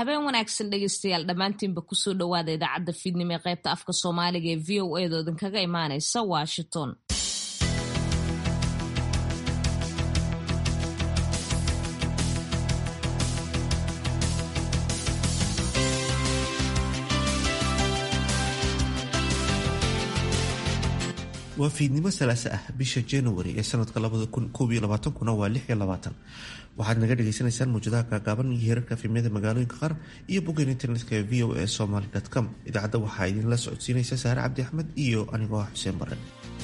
habeen wanaagsan dhegeystayaal dhammaantiinba kusoo dhowaada idaacadda fiidnimo ee qaybta afka soomaaliga ee v o edo idinkaga imaanaysa washington waa fiidnimo salaase ah bisha january ee sanadka kuna waa waxaad naga dhagaysanaysaan muujadaha gaagaaban iyo heerarka efemyada magaalooyinka qaar iyo boggan internetka ee v o a somaly com idaacadda waxaa idinla socodsiinaysa saare cabdi axmed iyo anigoo ah xuseen bare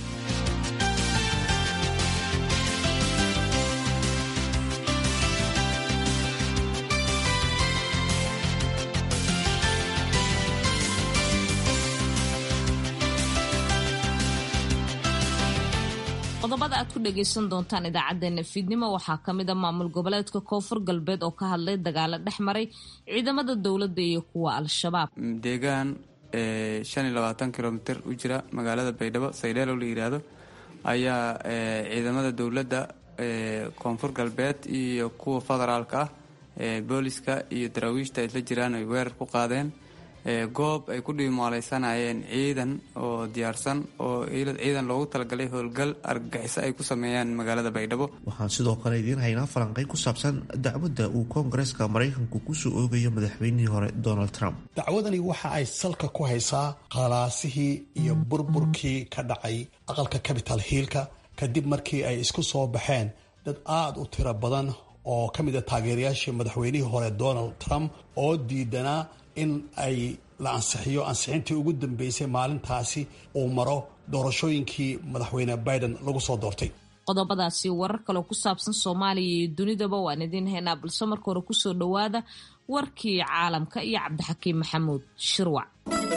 qodobada aad ku dhagaysan doontaan idaacadeena fiidnimo waxaa kamid a maamul goboleedka koonfur galbeed oo ka hadlay dagaalo dhex maray ciidamada dowladda iyo kuwa al-shabaab deegaan shan iyo labaatan kilomitr u jira magaalada baydhabo saydheelo la yiraahdo ayaa ciidamada dowladda koonfur galbeed iyo kuwa federaalka ah booliska iyo daraawiishta isla jiraan ay weerar ku qaadeen goob ay ku dhiimaaleysanayeen ciidan oo diyaarsan oo ciidan loogu talagalay howlgal argagixiso ay ku sameeyaan magaalada baydhabo waxaan sidoo kale idiin haynaa falanqay ku saabsan dacwadda uu koongareeska maraykanku kusoo oogayo madaxweynihii hore donald trump dacwadani waxa ay salka ku haysaa khalaasihii iyo burburkii ka dhacay aqalka capital hiilka kadib markii ay isku soo baxeen dad aada u tiro badan oo ka mid a taageerayaashii madaxweynihii hore donald trump oo diidanaa in ay la ansixiyo ansixintii ugu dambeysay maalintaasi uu maro doorashooyinkii madaxweyne biden lagu soo doortay qodobadaasi warar kaleo ku saabsan soomaaliya iyo dunidaba waan idiin haynaa balse marka hore kusoo dhowaada warkii caalamka iyo cabdixakiim maxamuud shirwac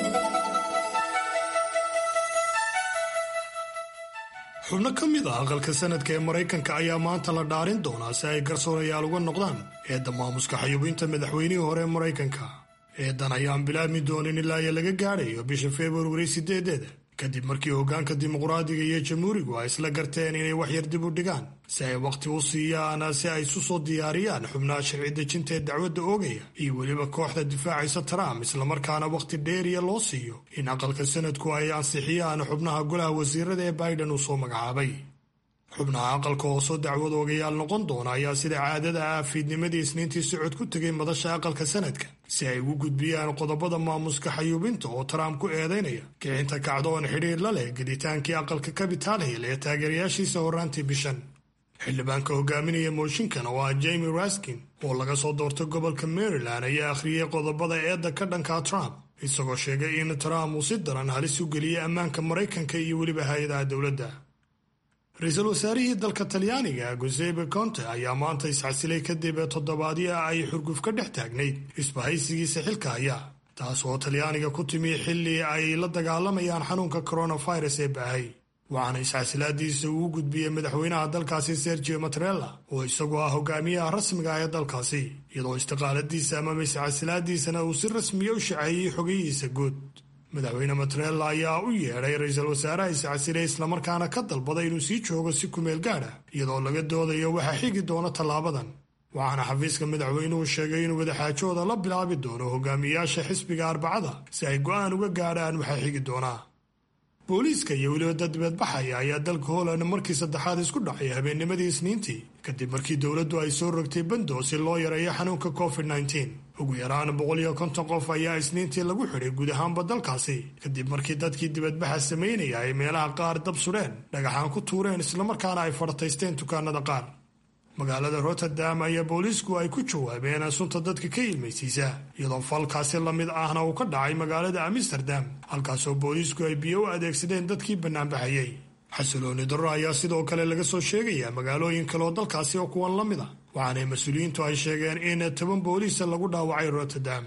xubno ka mid ah aqalka sanadka ee maraykanka ayaa maanta la dhaarin doonaa si ay garsoorayaal uga noqdaan eedda maamuska xayuubinta madaxweynihii hore ee maraykanka eedan ayaan bilaabmi doonin ilaa iyo laga gaadhayo bisha februari sideedeeda kadib markii hoggaanka dimuqraadiga iyo jamhuurigu ay isla garteen inay waxyar dib u dhigaan si ay wakhti u siiyaan si ay isu soo diyaariyaan xubnaha sharci dejinta ee dacwadda oogaya iyo weliba kooxda difaacaysa trump islamarkaana wakhti dheeriya loo siiyo in aqalka sanadku ay ansixiyaan xubnaha golaha wasiirada ee biden uu soo magacaabay xubnaha aqalka oo soo dacwad oogayaal noqon doona ayaa sida caadada ah fiidnimadii isniintii socod ku tegay madasha aqalka sanadka si ay ugu gudbiyaan qodobada maamuska xayuubinta oo trump ku eedaynaya kicinta kacdoon xidhiir la leh gelitaankii aqalka capital hill ee taageerayaashiisa horraantii bishan xildhibaanka hogaaminaya mooshinkan oo ah jamie raskin oo laga soo doortay gobolka maryland ayaa akhriyey qodobada eedda ka dhanka trump isagoo sheegay in trump uu si daran halis u geliyey ammaanka maraykanka iyo weliba hay-adaha dowladda ra-iisul wasaarihii dalka talyaaniga gusepe conte ayaa maanta iscasilay kadib toddobaadyo ay xurguf ka dhex taagnayd isbahaysigiisa xilka haya taas oo talyaaniga ku timi xilli ay la dagaalamayaan xanuunka coronavirus ee baahay waxaana iscasilaadiisa uu gudbiyey madaxweynaha dalkaasi sergio matrella oo isagoo ah hogaamiyaha rasmiga ah ee dalkaasi iyadoo istiqaaladiisa amaba iscasilaadiisana uu si rasmiya u shaceeyey xogayihiisa guud madaxweyne matrella ayaa u yeedhay ra-iisul wasaaraha iscasilay islamarkaana ka dalbaday inuu sii joogo si kumeel gaad ah iyadoo laga doodayo waxaa xigi doona tallaabadan waxaana xafiiska madaxweynuhu sheegay inuu wadaxaajooda la bilaabi doono hogaamiyaasha xisbiga arbacada si ay go'aan uga gaadhaan waxaa xigi doonaa booliiska iyo weliba dad dibadbaxaya ayaa dalka holand markii saddexaad isku dhacay habeennimadii isniintii kadib markii dowladdu ay soo rogtay bando si loo yareeyo xanuunka covid nteen ugu yaraan boqol iyo konton qof ayaa isniintii lagu xidhay guud ahaanba dalkaasi kadib markii dadkii dibadbaxa samaynaya ay meelaha qaar dab sudheen dhagaxaan ku tuureen islamarkaana ay fartaysteen dukaanada qaar magaalada rotterdam ayaa booliisku ay ku jawaabeen sunta dadka ka ilmaysiisa iyadoo falkaasi la mid ahna uu ka dhacay magaalada amsterdam halkaasoo booliisku ay biyo u adeegsadeen dadkii bannaanbaxayey xasilooni darro ayaa sidoo kale laga soo sheegayaa magaalooyin kale oo dalkaasi oo kuwan la mid a waxaana mas-uuliyiintu ay sheegeen in toban booliisa lagu dhaawacay rotterdam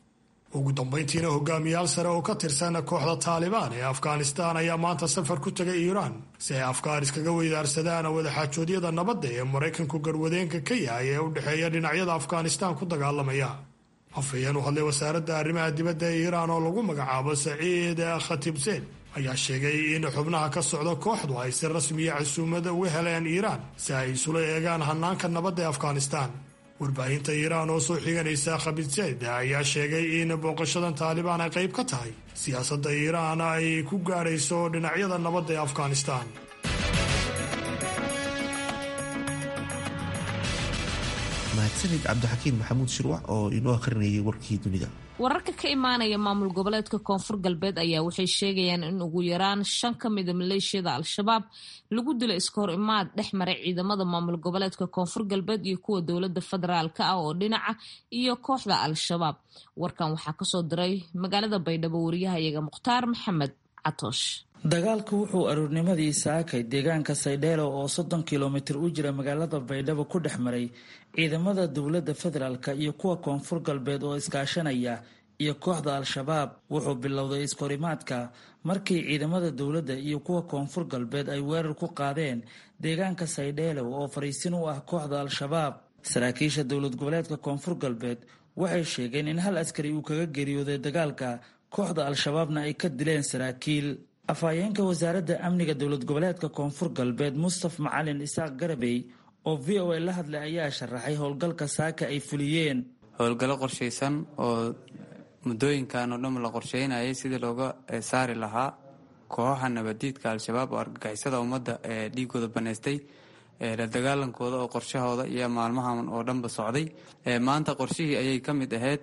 ugu dambayntiina hogaamiyaal sare oo ka tirsan kooxda taalibaan ee afghanistan ayaa maanta safar ku tegay iiraan si ay afkaar iskaga weydaarsadaan wadaxaajoodyada nabadda ee maraykanku garwadeenka ka yahay ee u dhexeeya dhinacyada afghanistan ku dagaalamaya afhayeen u hadlay wasaaradda arrimaha dibadda ee iiraan oo lagu magacaabo saciid khatibseen ayaa sheegay in xubnaha ka socda kooxdu ay si rasmiya casuumada uga heleen iiraan si ay isula eegaan hanaanka nabadda ee afghanistan warbaahinta iiraan oo soo xiganaysa khabidseed ayaa sheegay in booqashadan taalibaan ay qayb ka tahay siyaasadda iiraan ay ku gaadhayso dhinacyada nabadda ee afghanistan mahadsanid cabdixakiin maxamuud shirwac oo inoo akhrinayay warkii dunida wararka ka imaanaya maamul goboleedka koonfur galbeed ayaa waxay sheegayaan in ugu yaraan shan ka mida maleeshiyada al-shabaab lagu dilo iska hor imaad dhex maray ciidamada maamul goboleedka koonfur galbeed iyo kuwa dowlada federaalka ah oo dhinaca iyo kooxda al-shabaab warkan waxaa kasoo diray magaalada baydhabo wariyahayaga mukhtaar maxamed catoosh dagaalku wuxuu aroornimadii saakay deegaanka saydheelo oo soddon kilomitir u jira magaalada baydhabo ku dhex maray ciidamada dowladda federaalka iyo kuwa koonfur galbeed oo iskaashanaya iyo kooxda al-shabaab wuxuu bilowday iskahorimaadka markii ciidamada dowladda iyo kuwa koonfur galbeed ay weerar ku qaadeen deegaanka saydheelo oo fariisin u ah kooxda al-shabaab saraakiisha dowlad goboleedka koonfur galbeed waxay sheegeen in hal askari uu kaga geeriyooday dagaalka kooxda al-shabaabna ay ka dileen saraakiil afhayeenka wasaaradda amniga dowlad goboleedka koonfur galbeed mustaf macalin isaaq garabey oo v o a la hadlay ayaa sharaxay howlgalka saaka ay fuliyeen howlgallo qorshaysan oo muddooyinkan oo dhan la qorsheynayay sidii looga saari lahaa kooxaha nabadiidka al-shabaab oo argagixisada ummadda ee dhiigooda banaystay la dagaalankooda oo qorshahooda iyo maalmahan oo dhanba socday maanta qorshihii ayay ka mid ahayd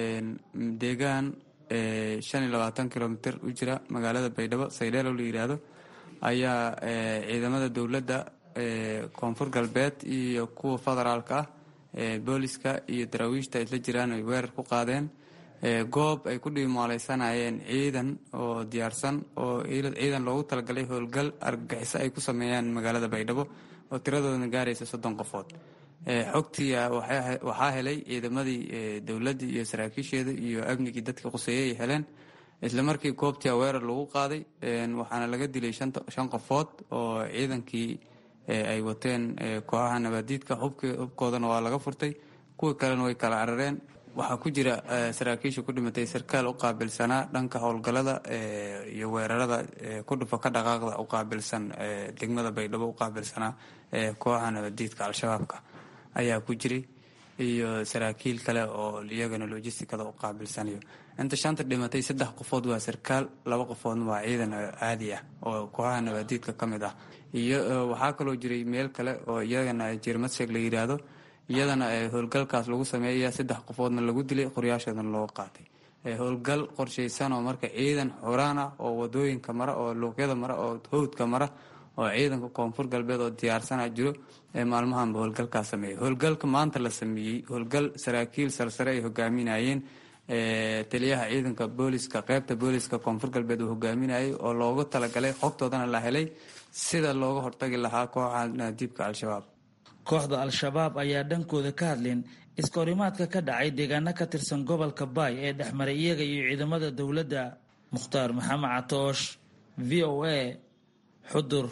deegaan shan iyo labaatan kilomitr u jira magaalada baydhabo saydheelo la yidhaahdo ayaa ciidamada dowladda koonfur galbeed iyo kuwa federaalka ah booliska iyo daraawiishta isla jiraan ay weerar ku qaadeen goob ay ku dhiimaaleysanayeen ciidan oo diyaarsan oo ciidan loogu talagalay howlgal argagixiso ay ku sameeyaan magaalada baydhabo oo tiradoodana gaaraysa soddon qofood xogtii waxaa helay ciidamadii dowladdii iyo saraakiisheeda iyo amnigii dadka quseeyey ay heleen isla markii goobtii weerar lagu qaaday waxaana laga dilay shan qofood oo ciidankii ay wateen kooxaha nabaadiidka hubkoodana waa laga furtay kuwii kalena way kala carareen waxaa ku jira saraakiisha ku dhimatay sarkaal u qaabilsanaa dhanka howlgalada iyo weerarada ku dhufa ka dhaqaaqda u qaabilsan degmada baydhabo u qaabilsanaa kooxaha nabadiidka al-shabaabka ayaa ku jiray iyo saraakiil kale oo iyagana logisticada u qaabilsanayo inta shanta dhimatay saddex qofood waa sarkaal laba qofoodna waa ciidan caadi ah oo kooxaha nabaadiidka ka mid ah iyo waxaa kaloo jiray meel kale oo iyagana jirmadsheeg la yidhaahdo iyadana howlgalkaas lagu sameeya saddex qofoodna lagu dilay qoryaashoodana loo qaatay howlgal qorshaysan oo marka ciidan xuraan ah oo wadooyinka mara oo luuqyada mara oo howdka mara oo ciidanka koonfur galbeed oo diyaarsana jiro ee maalmahanba howlgalkaas sameeyay howlgalka maanta la sameeyey howlgal saraakiil sarsare ay hogaaminayeen taliyaha ciidanka booliska qeybta booliska koonfur galbeed uu hogaaminayay oo loogu talagalay xogtoodana la helay sida looga hortagi lahaa kooxa naadiibka al-shabaab kooxda al-shabaab ayaa dhankooda ka hadleen iskahorimaadka ka dhacay deegaano ka tirsan gobolka baay ee dhexmaray iyaga iyo ciidamada dowladda mukhtaar maxamed catoosh v o a xudur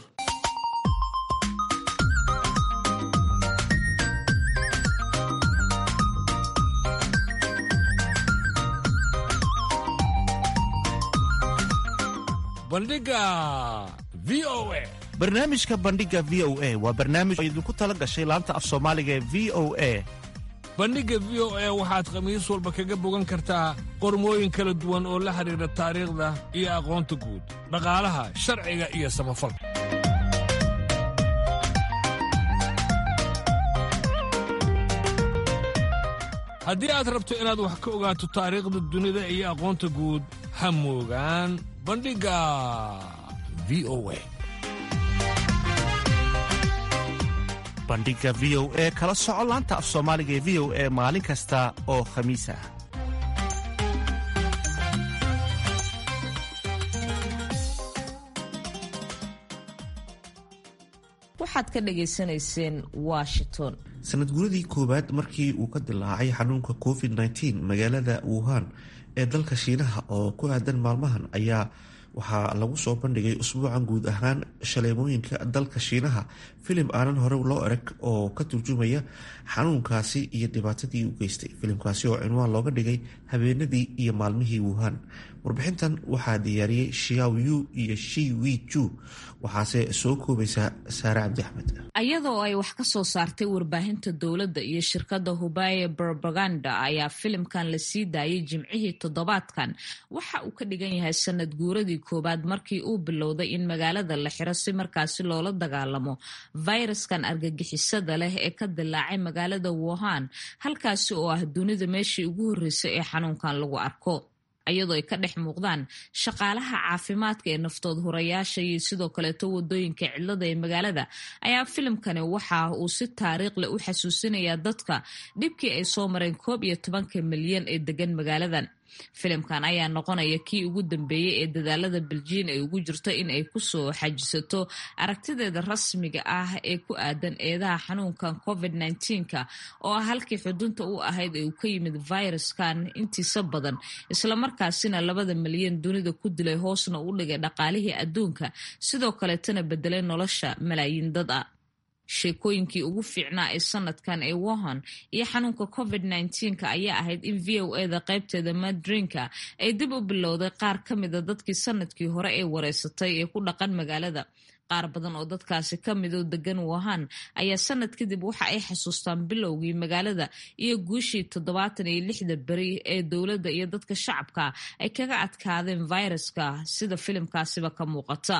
bandhiga v o a barnaamijka bandhiga v o a waa barnaamij oo idinku tala gashay laanta af soomaaliga ee v o a bandhigga v o a waxaad khamiis walba kaga bogan kartaa qormooyin kala duwan oo la xidhiidha taariikhda iyo aqoonta guud dhaqaalaha sharciga iyo samafalka haddii aad rabto inaad wax ka ogaato taariikhda dunida iyo aqoonta guud ha moogaan bandhigga v o a bandhiga v o e kala soco laanta af soomaaliga ee v o e maalin kasta oo khamiis ah waxaad ka dhagaysanayseen washington sanad guradii koowaad markii uu ka dilaacay xanuunka covid -19 magaalada wuhan ee dalka shiinaha oo ku aadan maalmahan ayaa waxaa lagu soo bandhigay usbuucan guud ahaan shaleemooyinka dalka shiinaha filim aanan hore loo erag oo ka turjumaya xanuunkaasi iyo dhibaatadii u geystay filimkaasi oo cinwaan looga dhigay habeenadii iyo maalmihii wuhan warbixintan waxaa diyaariyey shiaw yu iyo shi wi ju waxaase soo koobaysaa saare cabdi axmed iyadoo ay wax ka soo saartay warbaahinta dowladda iyo shirkadda hubaye propaganda ayaa filimkan la sii daayay jimcihii toddobaadkan waxa uu ka dhigan yahay sanad guuradii koowaad markii uu bilowday in magaalada la xiro si markaasi loola dagaalamo fayraskan argagixisada leh ee ka dilaacay magaalada wuhan halkaasi oo ah dunida meeshii ugu horreysay ee xanuunkan lagu arko iyadoo ay ka dhex muuqdaan shaqaalaha caafimaadka ee naftood hurayaasha iyo sidoo kaleeto wadooyinka cidlada ee magaalada ayaa filimkani waxa uu si taariikhle u xasuusinayaa dadka dhibkii ay soo mareen koob iyo tobanka milyan ee degan magaaladan filimkan ayaa noqonaya kii ugu dambeeyey ee dadaalada beljiin ay ugu jirto in ay kusoo xajisato aragtideeda rasmiga ah ee ku aadan eedaha xanuunkan covid nka oo ah halkii xudunta u ahayd ee uu ka yimid viruskan intiisa badan islamarkaasina labada milyan dunida ku dilay hoosna u dhigay dhaqaalihii adduunka sidoo kaleetana bedelay nolosha malaayiin dad a sheekooyinkii ugu fiicnaa ee sanadkan ee wohan iyo xanuunka covid nka ayaa ahayd in v o eda qaybteeda madrinka ay dib u bilowday qaar ka mida dadkii sanadkii hore ee wareysatay ee ku dhaqan magaalada qaar badan oo dadkaasi ka midoo degan wohan ayaa sanad kadib waxa ay xasuustaan bilowgii magaalada iyo guushii toddobaatan iyo lixda beri ee dowladda iyo dadka shacabka ay kaga adkaadeen viruska sida filimkaasiba ka muuqata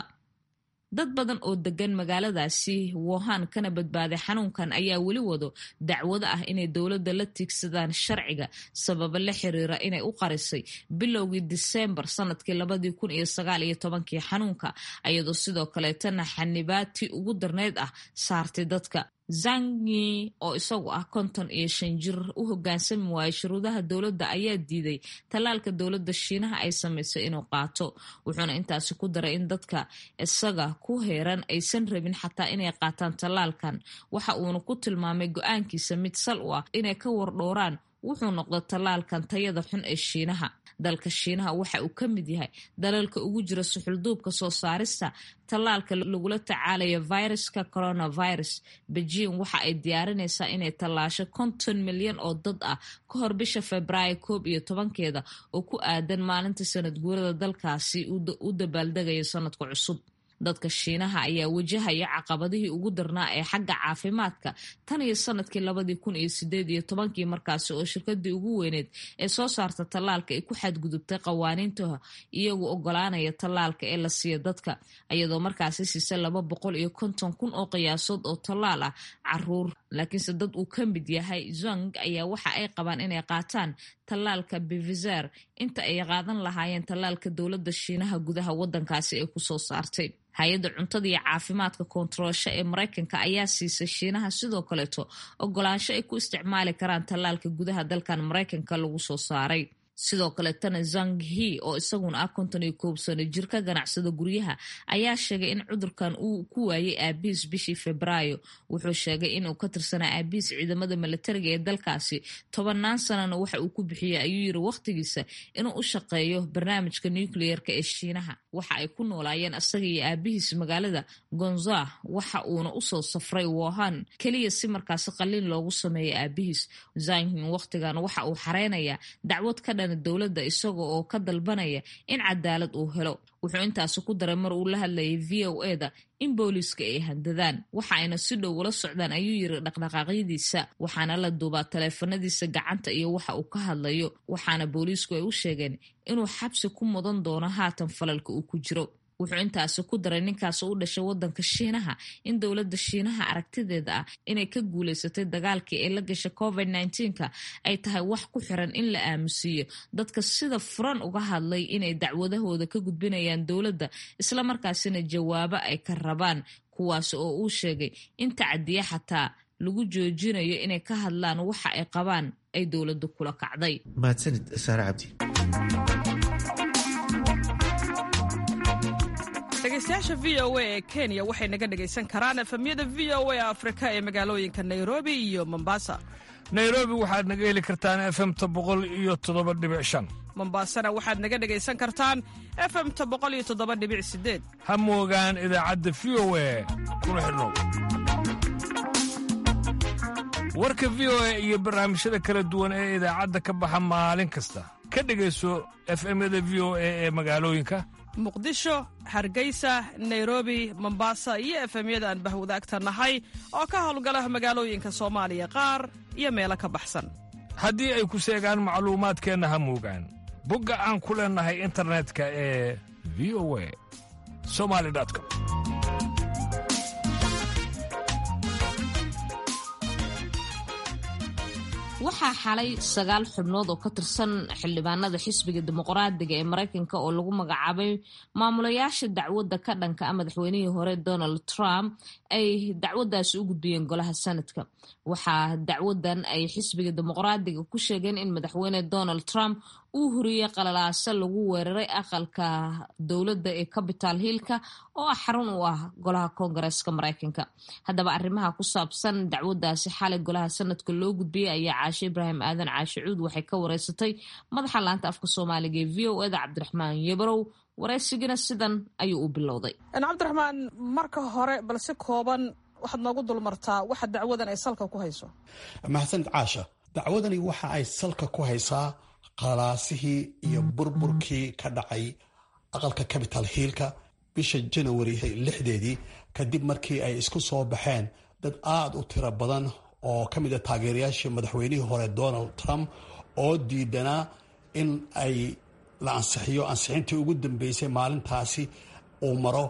dad badan oo degan magaaladaasi wohan kana badbaaday xanuunkan ayaa weli wado dacwado ah inay dowladda la tiigsadaan sharciga sababo la xiriira inay u qarisay bilowgii disembar sanadkii labadii kun iyo sagaal iyo tobankii xanuunka iyadoo sidoo kaleetana xanibaadtii ugu darneyd ah saartay dadka zangi oo isagu ah konton iyo shan jir u hogaansami waayay shuruudaha dowladda ayaa diiday tallaalka dowladda shiinaha ay samaysay inuu qaato wuxuuna intaasi ku daray in dadka isaga ku heeran aysan rabin xataa inay qaataan tallaalkan waxa uuna ku tilmaamay go-aankiisa mid sal u ah inay ka wardhowraan wuxuu noqda tallaalkan tayada xun ee shiinaha dalka shiinaha waxa uu ka mid yahay dalalka ugu jira suxulduubka soo saarista tallaalka lagula tacaalayo viruska coronavirus beijing waxa ay diyaarinaysaa inay tallaasho konton milyan oo dad ah ka hor bisha februaayo koob iyo tobankeeda oo ku aadan maalinta sanad guurada dalkaasi u dabaaldegayo sanadka cusub dadka shiinaha ayaa wajahaya caqabadihii ugu darnaa ee xagga caafimaadka tan iyo sanadkii labadii kun iyo sideed iyo tobankii markaasi oo shirkadii ugu weyneed ee soo saarta tallaalka ay ku xadgudubtay qawaaniinta iyagu ogolaanaya tallaalka ee la siiya dadka iyadoo markaasi siisa laba boqol iyo konton kun oo qiyaasood oo tallaal ah caruur laakiinse dad uu ka mid yahay zong ayaa waxa ay qabaan inay qaataan tallaalka bivizer inta ay qaadan lahaayeen tallaalka dowladda shiinaha gudaha wadankaasi ay kusoo saartay hay-adda cuntada iyo caafimaadka koontaroolsho ee maraykanka ayaa siisay shiinaha sidoo kaleeto ogolaansho ay ku isticmaali karaan tallaalka gudaha dalkan maraykanka lagu soo saaray sidoo kaletana zang he oo isaguna ah konton iyo koob sano jir ka ganacsada guryaha ayaa sheegay in cudurkan uu ku waayay aabihiis bishii febraayo wuxuu sheegay inuu ka tirsanaa aabihiis ciidamada milatariga ee dalkaasi tobannaan sanana waxa uu ku bixiyey ayuu yiri wakhtigiisa inuu u shaqeeyo barnaamijka nucleerka ee shiinaha waxa ay ku noolaayeen isaga iyo aabihiis magaalada gonza waxa uuna usoo safray wohan keliya si markaasi qaliin loogu sameeyo aabihiis zanghin wakhtigan waxa uu xareynayaa dacwad ka dhan dowladda isaga oo ka dalbanaya in cadaalad uu helo wuxuu intaasi ku daray mar uu la hadlayay v o eda in booliiska ay handadaan waxa ayna si dhow ula socdaan ayuu yiri dhaqdhaqaaqyadiisa waxaana la duubaa taleefanadiisa gacanta iyo waxa uu ka hadlayo waxaana booliisku ay u sheegeen inuu xabsi ku mudan doono haatan falalka uu ku jiro wuxuu intaasi ku daray ninkaas u dhashay wadanka shiinaha in dowladda shiinaha aragtideeda ah inay ka guuleysatay dagaalkii ee la gashay covid nka ay tahay wax ku xiran in la aamusiiyo dadka sida furan uga hadlay inay dacwadahooda ka gudbinayaan dowladda islamarkaasina jawaabo ay ka rabaan kuwaas oo uu sheegay in tacadiya xataa lagu joojinayo inay ka hadlaan waxa ay qabaan ay dowladda kula kacday mahadsanid saare cabdi dhegeystayaasha v o a ee kenya waxay naga dhegaysan karaan efemyada v o a afrika ee magaalooyinka nairobi iyo mombasa nairobi waxaad naga heli kartaan efemta boqol iyo toddoba dhibic shan mombasana waxaad naga dhegaysan kartaan efemta boqol iyo toddoba dhibic sideed ha moogaan idaacadda v o a kuna xidhnow warka v o a iyo barnaamijyada kala duwan ee idaacadda ka baxa maalin kasta ka dhegayso efemyada v o a ee magaalooyinka muqdisho hargeysa nairobi mombasa iyo efemyada aan bahwadaagta nahay oo ka howlgala magaalooyinka soomaaliya qaar iyo meelo ka baxsan haddii ay ku seegaan macluumaadkeenna ha muugaan bogga aan ku leennahay internetka ee v o a somali com waxaa xalay sagaal xubnood oo ka tirsan xildhibaanada xisbiga dimuqraadiga ee maraykanka oo lagu magacaabay maamulayaasha dacwadda ka dhanka a madaxweynihii hore donald trump ay dacwaddaasi u gudbiyeen golaha sanadka waxaa dacwadan ay xisbiga dimuqraadiga ku sheegeen in madaxweyne donald trump uu huriyey qalalaase lagu weeraray aqalka dowladda ee capital hillka oo ah xarun u ah golaha koongareeska maraykanka haddaba arrimaha ku saabsan dacwaddaasi xalay golaha sanadka loo gudbiyey ayaa caashe ibraahim aadan caashe cuud waxay ka wareysatay madaxa laanta afka soomaaliga ee v o eda cabdiraxmaan yabarow waraysigina sidan ayuu u bilowday cabdiraxmaan marka hore bal si kooban waxaad noogu dulmartaa waxa dacwadan ay salka ku hayso mahadsanid caasha dacwadani waxa ay salka ku haysaa qalaasihii iyo burburkii ka dhacay aqalka capital hiilka bisha janawari lixdeedii kadib markii ay isku soo baxeen dad aada u tiro badan oo ka mid a taageerayaashii madaxweynihii hore donald trump oo diidanaa in ay la ansixiyo ansixintii ugu dambeysay maalintaasi uu maro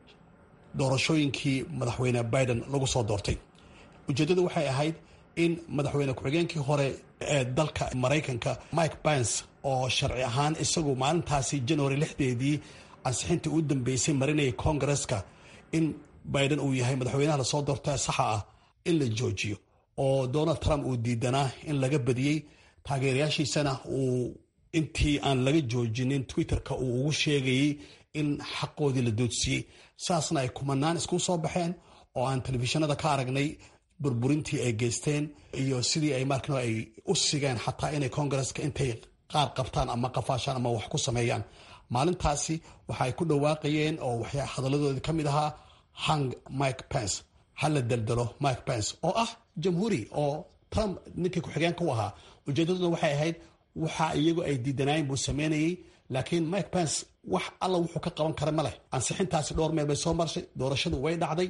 doorashooyinkii madaxweyne biden lagu soo doortay ujeeddadu waxay ahayd in madaxweyne ku-xigeenkii hore ee dalka maraykanka mike pence oo sharci ahaan isagu maalintaasi january lixdeedii ansixintii u dambeysay marinayay koongareska in biden uu yahay madaxweynaha lasoo doorta saxa ah in la joojiyo oo donald trump uu diidanaa in laga badiyey taageerayaashiisana uu intii aan laga joojinin twitterka uu ugu sheegayey in xaqoodii la doodsiiyey saasna ay kumanaan isku soo baxeen oo aan telefishinada ka aragnay burburintii ay geysteen iyo sidii ay markano ay u sigeen xataa inay koongareska intay qaar qabtaan ama qafaashaan ama wax ku sameeyaan maalintaasi waxaay ku dhawaaqayeen oo waxyaa hadalladoodii ka mid ahaa hang mike pence ha la deldelo mike pence oo ah jamhuuri oo trump ninkii ku-xigeenka u ahaa ujeedaduna waxay ahayd waxa iyagu ay diidanaayeen buu sameynayey laakiin mike pence wax alla wuxuu ka qaban kara ma leh ansixintaasi dhowr meel bay soo marshay doorashadu way dhacday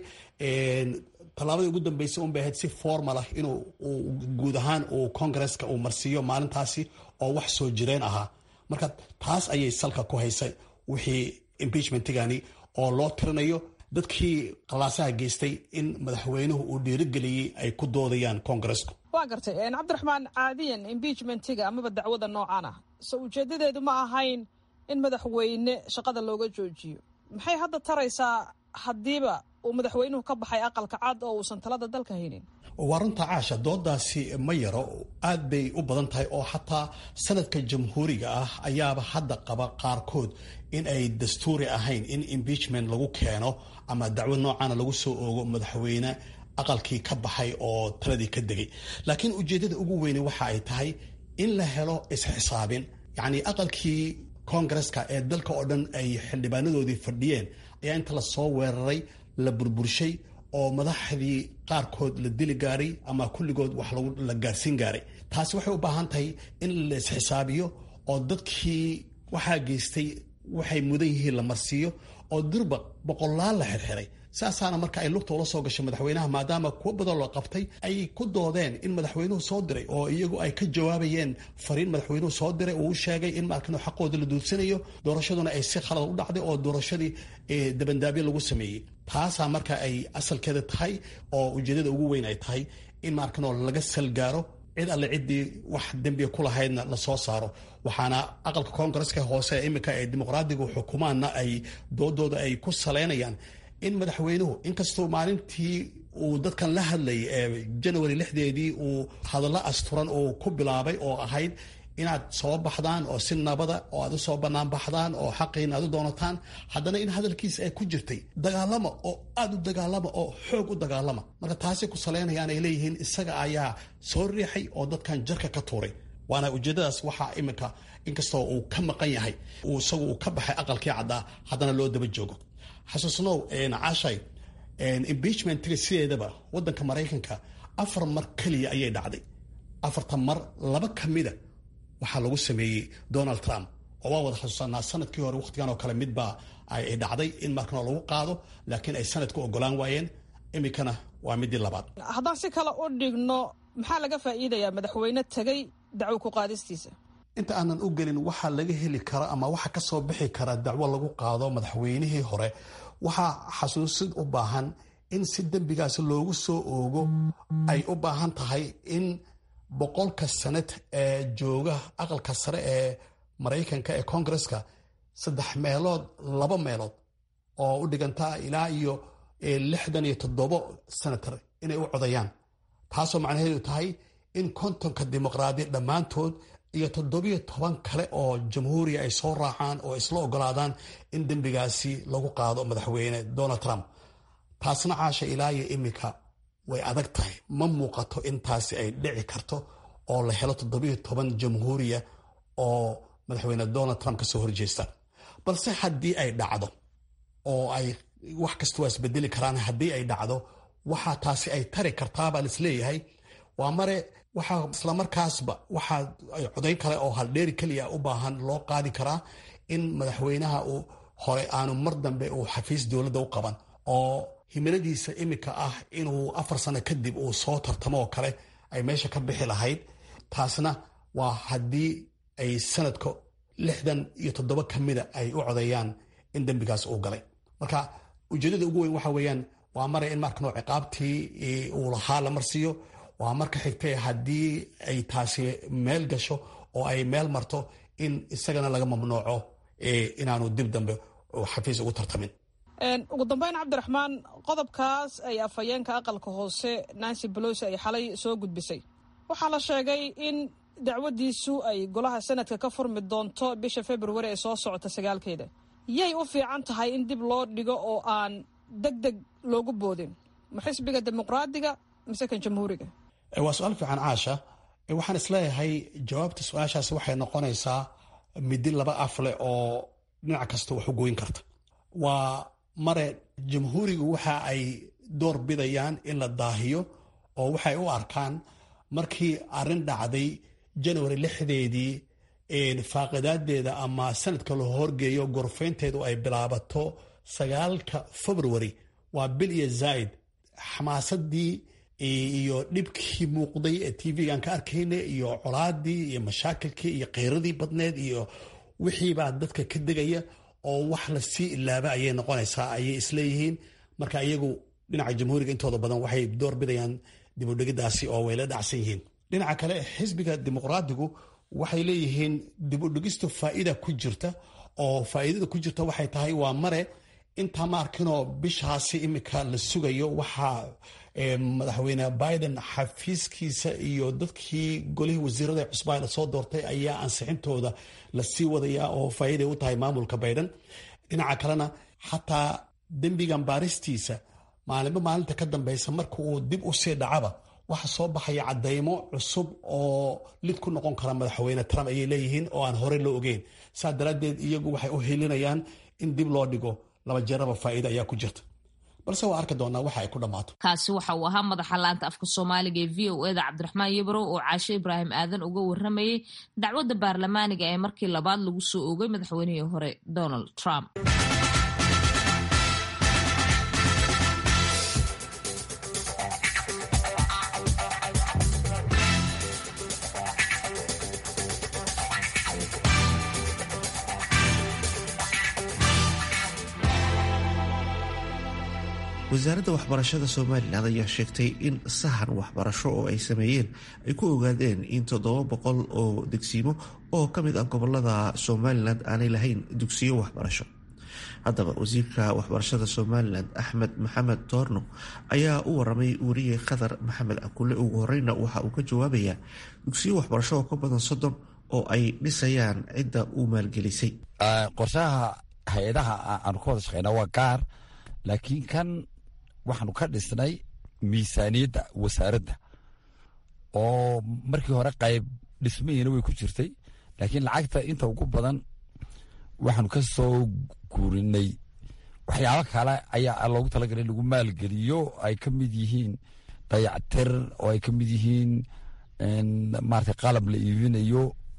tallaabadii ugu dambeysay un bay ahayd si formalah inuu guud ahaan uu koongareska uu marsiiyo maalintaasi oo wax soo jireen ahaa marka taas ayay salka ku haysay wixii impeachmentigani oo loo tirinayo dadkii qalaasaha geystay in madaxweynuhu uu dhiirigeliyey ay ku doodayaan koongaresku waa gartay cabdiraxmaan caadiyan impeachmentiga amaba dacwada noocan ah so ujeedadeedu ma ahayn in madaxweyne shaqada looga joojiyo maxay hadda taraysaa haddiiba uu madaxweynuhu ka baxay aqalka cad oo uusan talada dalka haynin waa runta caasha doodaasi ma yaro aad bay u badan tahay oo xataa sanadka jamhuuriga ah ayaaba hadda qaba qaarkood in ay dastuuri ahayn in impeachment lagu keeno ama dacwad noocaana lagu soo oogo madaxweyne aqalkii ka baxay oo taladii ka degay laakiin ujeeddada ugu weyne waxa ay tahay in la helo isxisaabin yacnii aqalkii koongareska ee dalka oo dhan ay xildhibaanadoodii fadhiyeen ayaa inta lasoo weeraray la burburshay oo madaxdii qaarkood la dili gaaray ama kulligood wax la gaarsiin gaaray taasi waxay u baahan tahay in la isxisaabiyo oo dadkii waxaa geystay waxay mudan yihiin la marsiiyo oo durba boqolaal la xirxiray saasaana marka ay lugta ula soo gashay madaxweynaha maadaama kuwo badan loo qabtay ay ku doodeen in madaxweynuhu soo diray oo iyagu ay ka jawaabayeen fariin madaxweynuhu soo diray uu sheegay in markan xaqooda la duudsanayo doorashaduna ay si khalad u dhacday oo doorashadii dabandaabyo lagu sameeyey taasaa marka ay asalkeeda tahay oo ujeedada ugu weyn ay tahay in markanoo laga salgaaro cid alle ciddii wax dembiga ku lahaydna lasoo saaro waxaana aqalka koongareska hoose iminka ee dimuqraadiga xukumaanna ay doodooda ay ku saleynayaan in madaxweynuhu inkastoo maalintii uu dadkan la hadlayay ee janawari lixdeedii uu hadallo asturan uu ku bilaabay oo ahayd inaad soo baxdaan oo si nabada oo aad usoo bannaan baxdaan oo xaqiina aad u doonataan haddana in hadalkiisa ay ku jirtay dagaalama oo aada u dagaalama oo xoog u dagaalama marka taasay ku saleynayaan ay leeyihiin isaga ayaa soo riixay oo dadkan jarka ka tuuray waana ujeedadaas waxaa iminka inkastoo uu ka maqan yahay uu isagu uu ka baxay aqalkii caddaa haddana loo daba joogo xasuusnow cashay impeachmentiga sideedaba wadanka maraykanka afar mar keliya ayay dhacday afartan mar laba ka mida waxaa lagu sameeyey donald trump oo waa wada xasuusanaa sanadkii hore wakhtigan oo kale midbaa ay dhacday in markana lagu qaado laakiin ay sanadku ogolaan waayeen iminkana waa midii labaad haddaan si kale u dhigno maxaa laga faa'iidayaa madaxweyne tegay dacwo ku qaadistiisa inta aanan u gelin waxaa laga heli kara ama waxa ka soo bixi kara dacwo lagu qaado madaxweynihii hore waxaa xasuusid u baahan in si dembigaas loogu soo oogo ay u baahan tahay in boqolka sanad ee jooga aqalka sare ee maraykanka ee koongareska saddex meelood laba meelood oo u dhiganta ilaa iyo lixdan iyo toddobo senator inay u codayaan taasoo macnaheedu tahay in kontonka dimuqraadi dhammaantood iyo toddobiyo toban kale oo jamhuuriya ay soo raacaan oo isla ogolaadaan in dembigaasi lagu qaado madaxweyne donald trump taasna caasha ilaa iyo iminka way adag tahay ma muuqato intaasi ay dhici karto oo la helo toddobiyo toban jamhuuriya oo madaxweyne donald trump ka soo horjeesta balse haddii ay dhacdo oo ay wax kasta waa isbedeli karaan haddii ay dhacdo waxaa taasi ay tari kartaabaa laisleeyahay waa mare waxaa islamarkaasba waxaa codayn kale oo haldheeri keliya u baahan loo qaadi karaa in madaxweynaha uu hore aanu mar dambe uu xafiis dowladda u qaban oo himiladiisa iminka ah inuu afar sano kadib uu soo tartamo oo kale ay meesha ka bixi lahayd taasna waa haddii ay sanadka lixdan iyo toddoba ka mida ay u codeeyaan in dembigaas uu galay marka ujeedada ugu weyn waxa weeyaan waa mare in markanoo ciqaabtii uu lahaa la marsiiyo waa marka xigtee haddii ay taasi meel gasho oo ay meel marto in isagana laga mamnuuco inaanu dib dambe xafiis ugu tartamin ugu dambeyn cabdiraxmaan qodobkaas ay afhayeenka aqalka hoose nancy bolosi ay xalay soo gudbisay waxaa la sheegay in dacwadiisu ay golaha sanadka ka furmi doonto bisha februari ee soo socota sagaalkeeda yay u fiican tahay in dib loo dhigo oo aan deg deg loogu boodin ma xisbiga dimuqraadiga mise kan jamhuuriga waa su-aal fiican caasha waxaan isleeyahay jawaabta su-aashaasi waxay noqonaysaa midi laba afleh oo dhinac kasta wax u goyn karta waa mare jamhuurigu waxa ay door bidayaan in la daahiyo oo waxay u arkaan markii arrin dhacday january lixdeedii faaqidaadeeda ama sanadka la horgeeyo gorfaynteedu ay bilaabato sagaalka february waa bil iyo zaaid xamaasadii iyo dhibkii muuqday ee tv-gan ka arkayna iyo colaadii iyo mashaakilkii iyo kheyradii badneed iyo wixiibaa dadka ka degaya oo wax lasii ilaaba ayay noqonaysaa ayay isleeyihiin marka iyagu dhinaca jamhuuriga intooda badan waxay door bidayaan dibudhigidaasi oo way la dhacsan yihiin dhinaca kale xisbiga dimuqraadigu waxay leeyihiin dibudhigistu faa'iida ku jirta oo faa'iidada ku jirta waxay tahay waa mare intaa ma arkinoo bishaasi imika la sugayo waxaa madaxweyne biden xafiiskiisa iyo dadkii golihii wasiirada cusbaa lasoo doortay ayaa ansixintooda lasii wadayaa oo faa'iiday u tahay maamulka biden dhinaca kalena xataa dembigan baaristiisa maalinba maalinta ka dambeysa marka uu dib u sii dhacaba waxa soo baxaya cadeymo cusub oo lid ku noqon kara madaxweyne trump ayay leeyihiin oo aan horey loo ogeyn saa daraaddeed iyagu waxay u helinayaan in dib loo dhigo laba jeeraba faa'iida ayaa ku jirta balse waa arki doonaa waxa ay ku dhammaato kaasi waxa uu ahaa madaxa laanta afka soomaaliga ee v o eda cabdiraxmaan yabrow oo caashe ibraahim aadan uga waramayey dacwadda baarlamaaniga ee markii labaad lagu soo oogay madaxweynihii hore donald trump wasaaradda waxbarashada somalilan ayaa sheegtay in sahan waxbarasho oo ay sameeyeen ay ku ogaadeen in toddoba boqol oo degsiimo oo ka mid ah gobolada somalilan aanay lahayn dugsiyo waxbarasho haddaba wasiirka waxbarashada somalilan axmed maxamed toorno ayaa u waramay wariye khadar maxamed akule ugu horeyna waxa uu ka jawaabayaa dugsiyo waxbarasho oo ka badan soddon oo ay dhisayaan cidda uu maalgelisay qorshaha hay-adaha aanu ka wada shaqeyna waa gaar laakiin kan waxaanu ka dhisnay miisaaniyadda wasaaradda oo markii hore qayb dhismahiina way ku jirtay laakiin lacagta inta ugu badan waxaanu ka soo guurinay waxyaabo kale ayaa loogu talagalay in lagu maalgeliyo ay ka mid yihiin dayactir oo ay ka mid yihiin maarata qalab la iibinayo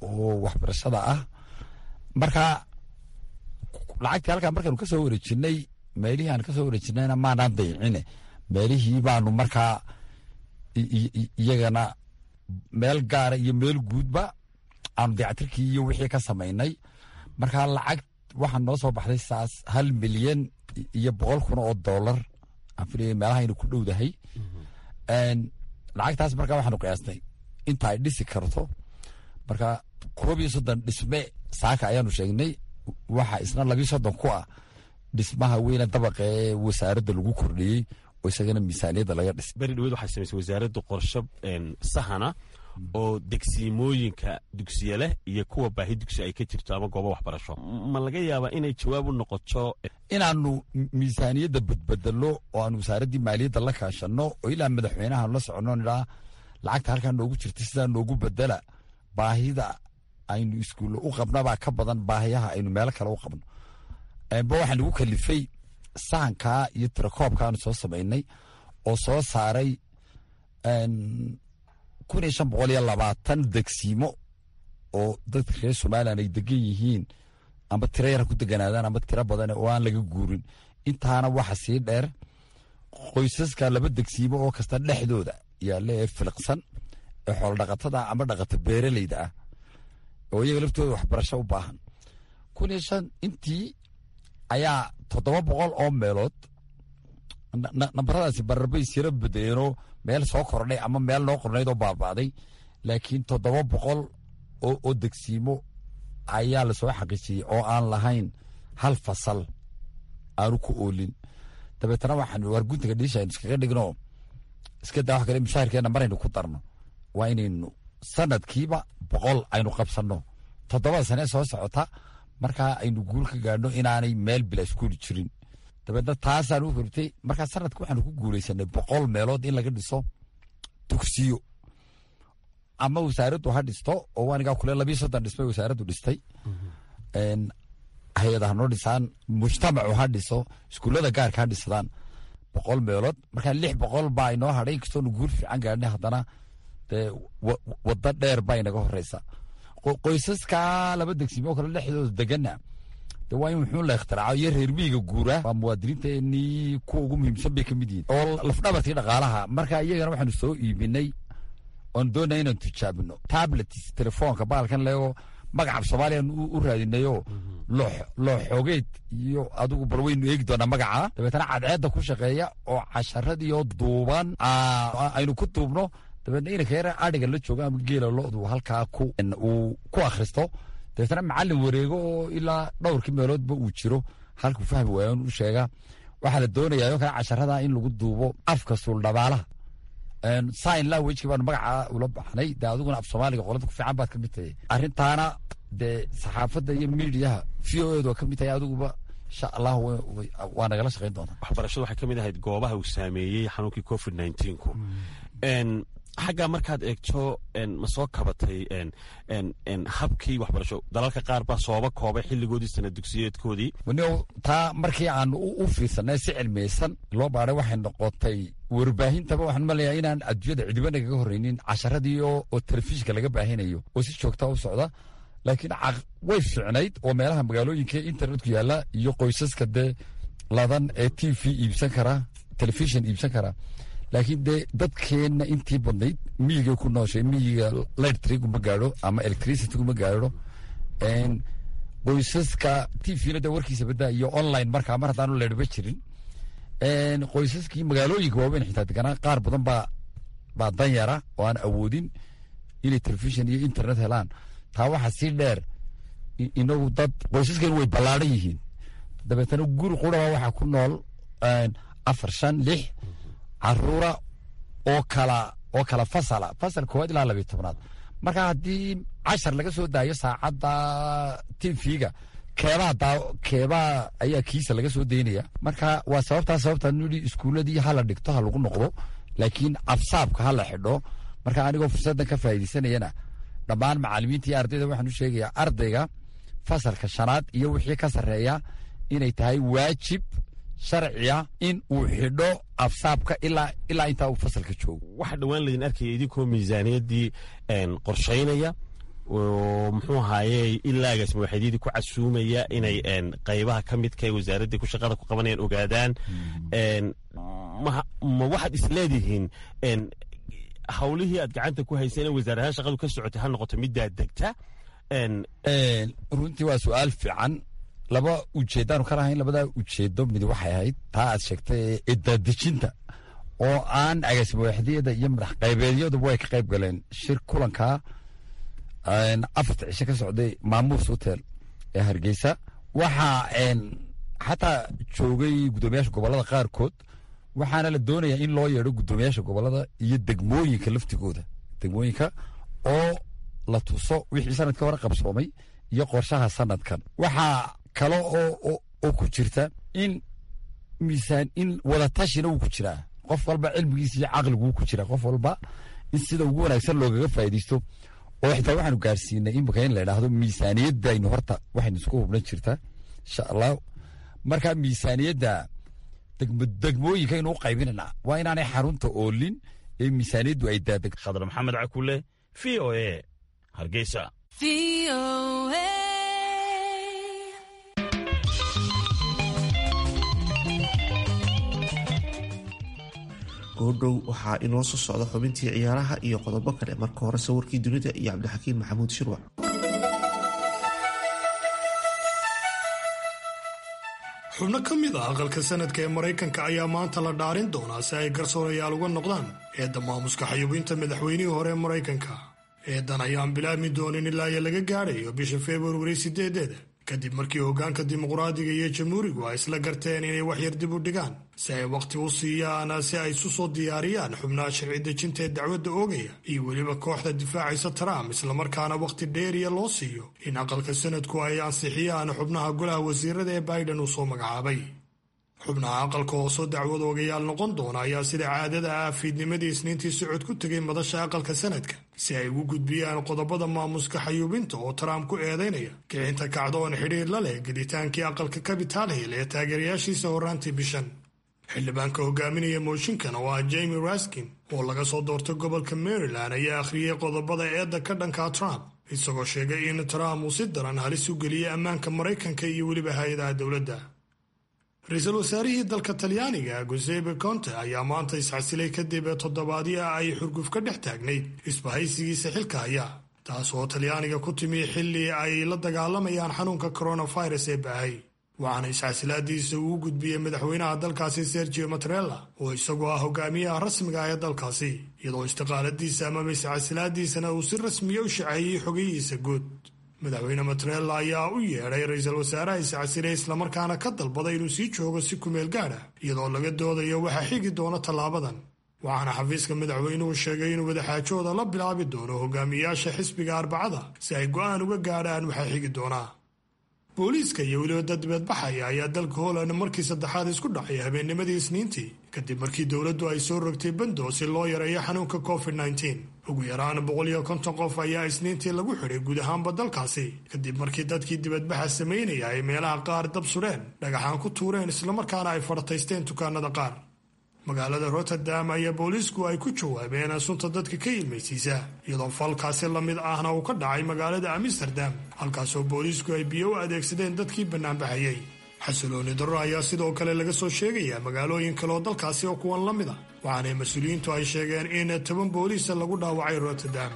oo waxbarashada ah marka lacagtii halkaa markaanu ka soo wareejinay meelihii aan ka soo wareejinayna maanaan dayicine meelihii baanu markaa iyagana meel gaara iyo meel guudba aanu dayactirkii iyo wixii ka samaynay marka lacag waxaa noo soo baxday saas hal milyan iyo boqol kun oo dollar aan filaya meelahaynu ku dhowdahay lacagtaas marka waxaanu qiyaasnay inta ay dhisi karto marka koob iyo soddon dhisme saaka ayaanu sheegnay waxa isna labiyo soddon ku ah dhismaha weyne dabaqa ee wasaaradda lagu kordhiyey oo isagana miisaaniyadda laga dhisay beri dhaweed waxay samaysay wasaaradda qorsho sahana oo degsiimooyinka dugsiya leh iyo kuwa baahi dugsi ay ka jirto ama goobo waxbarasho ma laga yaabaa inay jawaab u noqoto inaanu miisaaniyadda badbedelo oo aanu wasaaraddii maaliyadda la kaashanno oo ilaa madaxweynaha la soconno nidhaa lacagta halkaa noogu jirta sidaa noogu bedela baahida aynu iskuulle u qabnabaa ka badan baahiyaha aynu meelo kale u qabno ba waxaa nagu kalifay sahankaa iyo tirakoobkaanu soo samaynay oo soo saaray kun iyo shan boqol iyo labaatan degsiimo oo dadka reer somalilan ay degan yihiin amba tiro yara ku deganaadaan amba tiro badan oo aan laga guurin intaana waxa sii dheer qoysaska laba degsiimo oo kasta dhexdooda yaalla ee filiqsan ee xoolodhaqatada amba dhaqata beeraleyda ah oo iyaga laftooda waxbarasho u baahan kun iyo shan intii ayaa toddoba boqol oo meelood nambaradaasi bararbay siro bedeleenoo meel soo kordhay ama meel noo qornayd oo baaba'day laakiin toddoba boqol oo degsiimo ayaa lasoo xaqiijiyey oo aan lahayn hal fasal aanu ku oolin dabeetana waxaan warguntiga dhiisha aynu iskaga dhigno iska daa wax kale mushaharkeena maraynu ku darno waa inaynu sanadkiiba boqol aynu qabsanno toddobada sane soo socota markaa aynu guul ka gaadhno inaanay meel bila iskuuli jirin dabeedna taasaan u kortay markaa sanadka waxaanu ku guulaysanay boqol meelood in laga dhiso dugsiyo ama wasaaraddu ha dhisto oo waanigaa kule labiyo soddon dhismay wasaaraddu dhistay hay-ada hanoo dhisaan mujtamacu ha dhiso iskuullada gaarka ha dhisadaan boqol meelood markaa lix boqol baa inoo hadhay inkastoonu guul fiican gaadhnay haddana dee waddo dheer baa inaga horeysa qoysaska laba degsimoo kale dhexdooda degana de waa in wuxuu la ikhtiraco iyo reer miyiga guura waa muwaadiniinteenii kuwa ugu muhiimsan bay ka mid yihiin oo lafdhabartii dhaqaalaha marka iyagana waxaanu soo iibinay oon doonaya inaan tijaabino tablets telefoonka baalkan leego magaca soomaaliyan u raadinayoo loo xoogeed iyo adigu bal waynu eegi doonaa magaca dabeetana cadceedda ku shaqeeya oo casharadiioo duuban aynu ku duubno dabeetna inanka yara adhiga la joogo ama geela lodu halkaa uu ku akhristo dabeetana macallin wareego oo ilaa dhowrkii meeloodba uu jiro halkuu fahmi waayan u sheega waxaa la doonayaa oo kale casharada in lagu duubo afka suuldhabaalaha sign languageki baanu magaca ula baxnay dee adiguna af soomaaliga qolada ku fiican baad ka mid tahay arrintaana dee saxaafadda iyo miidiyaha v o edu waa ka mid tahay adiguba insha allah waa nagala shaqayn doontaa waxbarashadu waxay ka mid ahayd goobaha uu saameeyey xanuunkii covid nneteen-ku xaggaa markaad eegto ma soo kabatay habkii waxbarasho dalalka qaar baa sooba koobay xilligoodii sana dugsiyeedkoodii waniw taa markii aan u fiirsanay si cilmiyeysan loo baaray waxay noqotay warbaahintaba waxaan maleeyaa inaan adduunyada cidiba nagaga horreynin casharadii oo telefishinka laga baahinayo oo si joogta u socda laakiin way fiicnayd oo meelaha magaalooyinka internetku yaalla iyo qoysaska dee ladan ee t v iibsan kara telefishin iibsan kara laakiin dee dadkeenna intii badnayd miyigay ku nooshay miyiga lightriguma gaadho ama electricityguma gaadho qoysaska t v-na dee warkiisa badaa iyo online markaa mar haddaanu leedhba jirin qoysaskii magaalooyinka waaweyn xitaa deganaa qaar badan baa baa danyara oo aan awoodin inay telefishin iyo internet helaan taa waxaa sii dheer inagu dad qoysaskeenu way ballaadhan yihiin dabeetana guri quraba waxaa ku nool afar shan lix caruura oo kala oo kala fasala fasal koowaad ilaa labiyo tobnaad marka haddii cashar laga soo daayo saacadda tvga keebaa daa keebaa ayaa kiisa laga soo daynaya marka waa sababtaa sababtaan nidhi iskuuladii hala dhigto ha lagu noqdo laakiin absaabka ha la xidho marka anigoo fursaddan ka faa'iidaysanayana dhammaan macallimiinta iyo ardayda waxaan u sheegayaa ardayga fasalka shanaad iyo wixii ka sarreeya inay tahay waajib sharciya in uu xidho absaabka ilaa ilaa intaa uu fasalka joogo waxaa dhowaan laydin arkaya idinkoo miisaaniyaddii qorshaynaya oo muxuu ahaaye ilaa agaasimawaxeedyadii ku casuumaya inay qaybaha ka midka ee wasaaraddii ku shaqada ku qabanayaan ogaadaan ma waxaad isleedihiin hawlihii aad gacanta ku hayseen ee wasaarahaan shaqadu ka socotay ha noqoto middaa degta runtii waa su-aal fiican laba ujeeddaanu ka lahayn labadaa ujeedo mid waxay ahayd taa aad sheegtay eedaadejinta oo aan agaasimawaxdiyada iyo madax qaybeedyaduba way ka qayb galeen shir kulankaa afarta cishe ka socday maamuus hotel ee hargeysa waxaa xataa joogay guddoomiyaasha gobolada qaarkood waxaana la doonayaa in loo yeedho guddoomiyaasha gobolada iyo degmooyinka laftigooda degmooyinka oo la tuso wixii sanadka hore qabsoomay iyo qorshaha sanadkan waxaa kale oo ku jirta in miisaan in wadatashina wuu ku jiraa qof walba cilmigiisa iyo caqliguu ku jiraa qof walba in sida ugu wanaagsan loogaga faa'iidaysto oo xitaa waxaanu gaarsiinay imika in la idhaahdo miisaaniyadaynu horta waxaynu isku hubnan jirtaa insha allah marka miisaaniyadda degmooyinka aynu u qaybinana waa inaanay xarunta oolin ee miisaaniyaddu ay daadeg khadar maxamed cakule v o e hargeysa goodhow waxaa inoo soo socda xubintii ciyaaraha iyo qodobo kale marka hore sawirkii dunida iyo cabdixakiin maxamuud shirwac xubno ka mid ah aqalka sanadka ee maraykanka ayaa maanta la dhaarin doonaa si ay garsoorayaal uga noqdaan eedda maamuska xayuubinta madaxweynihii hore ee maraykanka eedan ayaan bilaabmi doonin ilaa iyo laga gaadhayo bisha februari sideedeeda kadib markii hoggaanka dimuqraadiga iyo jamhuurigu ay isla garteen inay waxyar dib u dhigaan si ay wakhti u siiyaan si ay isu soo diyaariyaan xubnaha sharci dejinta ee dacwadda oogaya iyo weliba kooxda difaacaysa trump islamarkaana wakhti dheeriya loo siiyo in aqalka sanadku ay ansixiyaan xubnaha golaha wasiirada ee biden uu soo magacaabay xubnaha aqalka oo soo dacwad oogayaal noqon doona ayaa sida caadada ah fiidnimadii isniintii socod ku tegay madasha aqalka sanadka si ay ugu gudbiyaan qodobada maamuska xayuubinta oo trump ku eedaynaya kicinta kacdoon xidhiir la leh gelitaankii aqalka capital hill ee taageerayaashiisa horraantii bishan xildhibaanka hogaaminaya mooshinkan oo ah jamie raskin oo laga soo doortay gobolka maryland ayaa akhriyey qodobada eedda ka dhanka trump isagoo sheegay in trump uu si daran halis u geliyey ammaanka maraykanka iyo weliba hay-adaha dowladda ra-iisul wasaarihii dalka talyaaniga gusepe conte ayaa maanta isxasilay kadib toddobaadyo ay xurguf ka dhex taagnayd isbahaysigiisa xilka haya taas oo talyaaniga ku timi xilli ay la dagaalamayaan xanuunka coronavirus ee baahay waxaana isxasilaadiisa uu gudbiyey madaxweynaha dalkaasi sergio matrella oo isagoo ah hogaamiyaha rasmiga ah ee dalkaasi iyadoo istiqaaladiisa amaba isxasilaadiisana uu si rasmiya u shaceeyey xogayihiisa guud madaxweyne matrella ayaa u yeedhay ra-iisul wasaaraha iscasilay islamarkaana ka dalbaday inuu sii joogo si kumeel gaadh ah iyadoo laga doodayo waxaa xigi doona tallaabadan waxaana xafiiska madaxweynuhu sheegay inuu wadaxaajooda la bilaabi doono hogaamiyayaasha xisbiga arbacada si ay go'aan uga gaadhaan waxaa xigi doonaa booliiska iyo weliba dad dibadbaxaya ayaa dalka holand markii saddexaad isku dhacay habeennimadii isniintii kadib markii dowladdu ay soo rogtay bando si loo yareeyo xanuunka covid nteen ugu yaraan boqol iyo konton qof ayaa isniintii lagu xidhay guud ahaanba dalkaasi kadib markii dadkii dibadbaxa samaynaya ay meelaha qaar dab sudheen dhagaxaan ku tuureen islamarkaana ay fadhataysteen dukaanada qaar magaalada rotterdam ayaa booliisku ay ku jawaabeen sunta dadka ka ilmaysiisa iyadoo falkaasi la mid ahna uu ka dhacay magaalada amsterdam halkaasoo booliisku ay biyo u adeegsadeen dadkii bannaanbaxayey xasilooni darro ayaa sidoo kale laga soo sheegayaa magaalooyin kale oo dalkaasi oo kuwan la mid a waxaana mas-uuliyiintu ay sheegeen in toban booliisa lagu dhaawacay rotterdam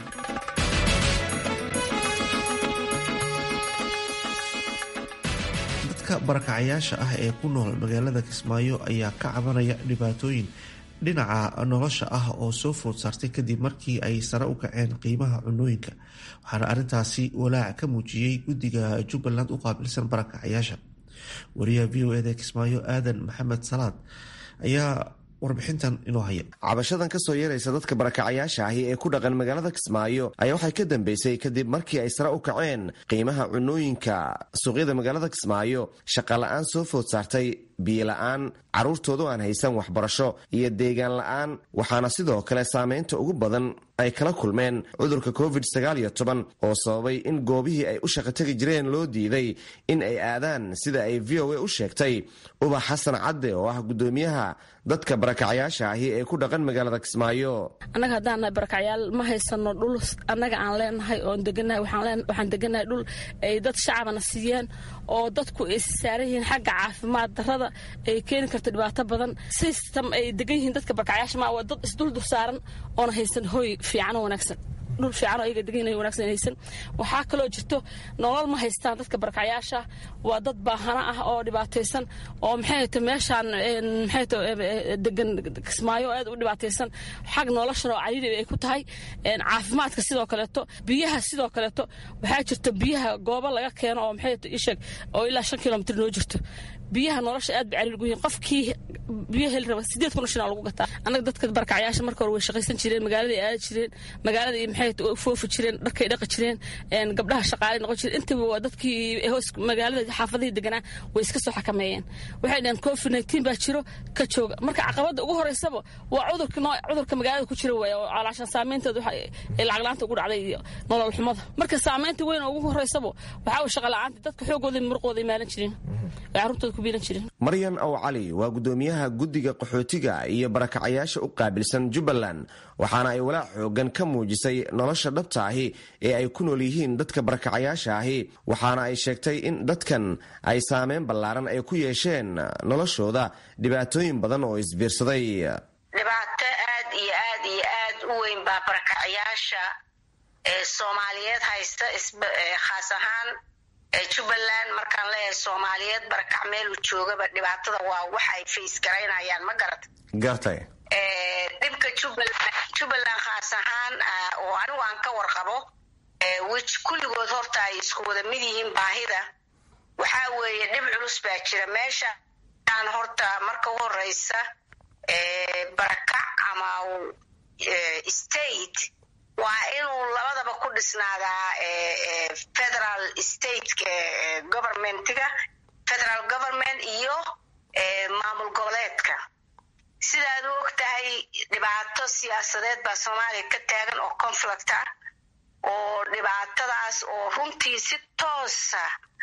dadka barakacayaasha ah ee ku nool magaalada kismaayo ayaa ka cabanaya dhibaatooyin dhinaca nolosha ah oo soo food saartay kadib markii ay sare u kaceen qiimaha cunooyinka waxaana arrintaasi walaac ka muujiyey guddiga jubbaland u qaabilsan barakacayaasha wariyaha v o eda kismaayo aadan maxamed salaad ayaa warbixintan inoo haya cabashadan ka soo yeeraysa dadka barakacayaasha ahi ee ku dhaqan magaalada kismaayo ayaa waxay ka dambeysay kadib markii ay sare u kaceen qiimaha cunooyinka suuqyada magaalada kismaayo shaqala-aan soo food saartay biyola-aan carruurtoodu aan haysan waxbarasho iyo deegaan la-aan waxaana sidoo kale saameynta ugu badan ay kala kulmeen cudurka covid sagaal iyo toban oo sababay in goobihii ay u shaqo tegi jireen loo diiday in ay aadaan sida ay v o a u sheegtay ubax xasan cadde oo ah guddoomiyaha dadka barakacayaasha ahi ee ku dhaqan magaalada kismaayo annaga haddaan nahay barakacyaal ma haysano dhul annaga aan leenahay oon deganahay waxaan deganahay dhul ay dad shacabana siiyeen oo dadku ay saaran yihiin xagga caafimaad darrada ay keeni karto dhibaato badan system ay degan yihiin dadka barakacyaasha ma waa dad isduldur saaran oona haysan hoy fiican oo wanaagsan dhul fiican oo ayaga degan wanaagsan haysan waxaa kaloo jirto nolol ma haystaan dadka barakacyaasha waa dad baahana ah oo dhibaataysan oo maxay ta meeshaan maxay ta degan kismaayo aad u dhibaataysan xag noloshan oo cariiri ay ku tahay caafimaadka sidoo kaleeto biyaha sidoo kaleeto waxaa jirto biyaha goobo laga keeno oo maxay ta isheeg oo ilaa shan kilomitr noo jirto biyaha nolosha aad bay cariir gu yihiin qofkii biyo heli raba sideed kun shan lagu gataa annaga dadka barakacyaasha marka hore way shaqaysan jireen magaaladay aadi jireen magaaladii maxay foofi jireen dharkay dhaqi jireen gabdhaha shaqaalay noqon jireen intaba waa dadkii hoos magaalada xaafadihii deganaa way iska soo xakameeyeen waxay dhaheen covid nineteen baa jiro ka jooga marka caqabada ugu horeysaba waa cudurka noo cudurka magaalada ku jira waay oo calaashan saameynteedu lacag la-aanta ugu dhacday iyo nolol xumada marka saameynta weyn oo ugu horeysaba waxaa way shaqa la-aanta dadka xoogooda muruqooda imaalan jireen carruurtooda ku biilan jireen maryan aw cali waa guddoomiyaha guddiga qaxootiga iyo barakacayaasha u qaabilsan jubbaland waxaana ay walaac xoogan ka muujisay nolosha dhabta ahi ee ay ku nool yihiin dadka barakacayaasha ahi waxaana ay sheegtay in dadkan ay saameyn ballaaran ay ku yeesheen noloshooda dhibaatooyin badan oo isbiirsaday dhibaato aad iyo aad iyo aad u weyn baa barakacayaasha ee soomaaliyeed haysta khaas ahaan jubbaland markaan leeyahay soomaaliyeed barakac meeluu joogaba dhibaatada waa wax ay fays garaynayaan ma garata gartay dhibka jubbaland khaas ahaan oo anigu aan ka warqabo wj kulligood horta ay isku wada mid yihiin baahida waxaa weeye dhib culus baa jira meesha aan horta marka u horeysa barakac ama state waa inuu labadaba ku dhisnaadaa federal stateka governmentiga federal government iyo maamul goboleedka sidaad u og tahay dhibaato siyaasadeed baa soomaaliya ka taagan oo conflict ah oo dhibaatadaas oo runtii si toosa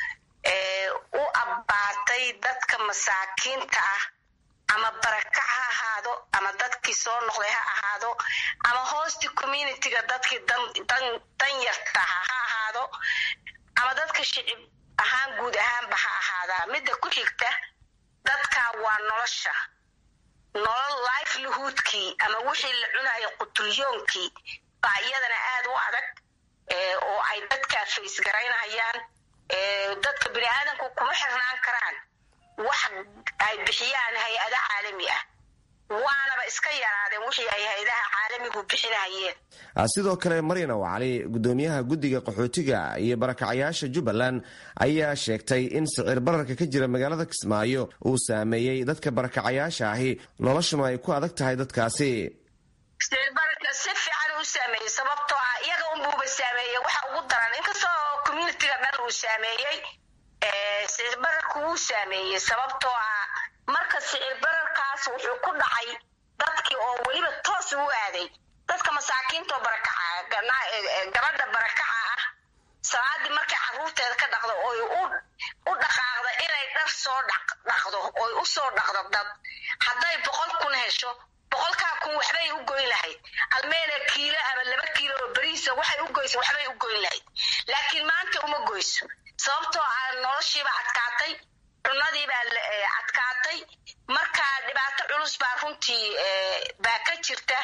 u abbaatay dadka masaakiinta ah ama barakac ha ahaado ama dadkii soo noqday ha ahaado ama hoosti communityga dadkii dan yartaha ha ahaado ama dadka shicib ahaan guud ahaanba ha ahaadaa midda ku xigta dadka waa nolosha nolol livelihoodkii ama wixii la cunayo qutulyoonkii baa iyadana aad u adag oo ay dadkaa fays garaynayaan dadka bini aadamku kuma xirnaan karaan wax ay bixiyaan hay-ada caalami ah waanaba iska yaraadeen wixii ay hay-adaha caalamigu bixinayeen sidoo kale maryan ow cali guddoomiyaha guddiga qaxootiga iyo barakacayaasha jubbaland ayaa sheegtay in sicir bararka ka jira magaalada kismaayo uu saameeyey dadka barakacayaasha ahi noloshuna ay ku adag tahay dadkaasi sicirbararka si fiican u saameeyey sababtoo ah iyaga unbuuba saameeyey waxa ugu daran inkastoo communitiga dhan uu saameeyey sicir bararku wuu saameeyey sababtoo ah marka sicir bararkaas wuxuu ku dhacay dadkii oo weliba toos u aaday dadka masaakiintaoo barakaca gabadha barakaca ah salaadii markay caruurteeda ka dhaqdo oy u dhaqaaqda inay dhar soo dhaqdo oy u soo dhaqdo dad hadday boqol kun hesho boqolkaa kun waxbay u goyn lahayd almeena kiilo ama laba kiilo oo beriisa waxay u goysa waxbay u goyn lahayd laakiin maanta uma goyso sababtoo ah noloshiiba adkaatay cunadiibaa adkaatay marka dhibaato culus baa runtii baa ka jirta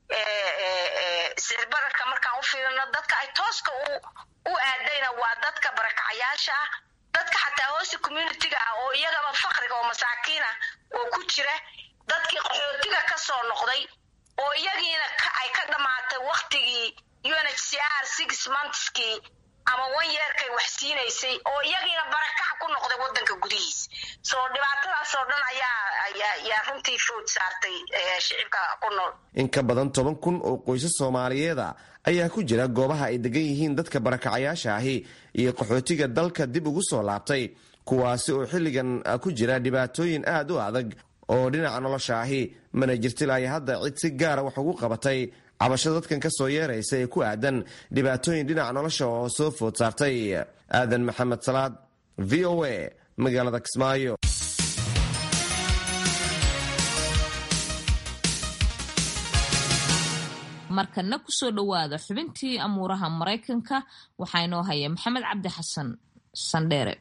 sicirbararka markaan u fiirino dadka ay tooska u aadayna waa dadka barakacayaasha ah dadka xataa hoosta communitiga ah oo iyagaba fakriga oo masaakiin ah oo ku jira dadkii qaxootiga ka soo noqday oo iyagiina ay ka dhammaatay waktigii unhcr six monthskii ama wan yeerkay wax siinaysay oo iyagiina barakac ku noqday wadanka gudihiisa soo dhibaatadaasoo dhan ayaa runtii food saartay shicibka ku nool in ka badan toban kun oo qoysas soomaaliyeeda ayaa ku jira goobaha ay degan yihiin dadka barakacayaasha ahi iyo qaxootiga dalka dib ugu soo laabtay kuwaasi oo xilligan ku jira dhibaatooyin aad u adag oo dhinaca nolosha ahi mana jirto ilaa hadda cid si gaara wax ugu qabatay cabashada dadkan ka soo yeeraysa ee ku aadan dhibaatooyin dhinaca nolosha oo soo food saartay aadan maxamed salaad v o a magaalada kismaayo markana kusoo dhowaada xubintii amuuraha maraykanka waxaa inoo haya maxamed cabdi xasan sandheere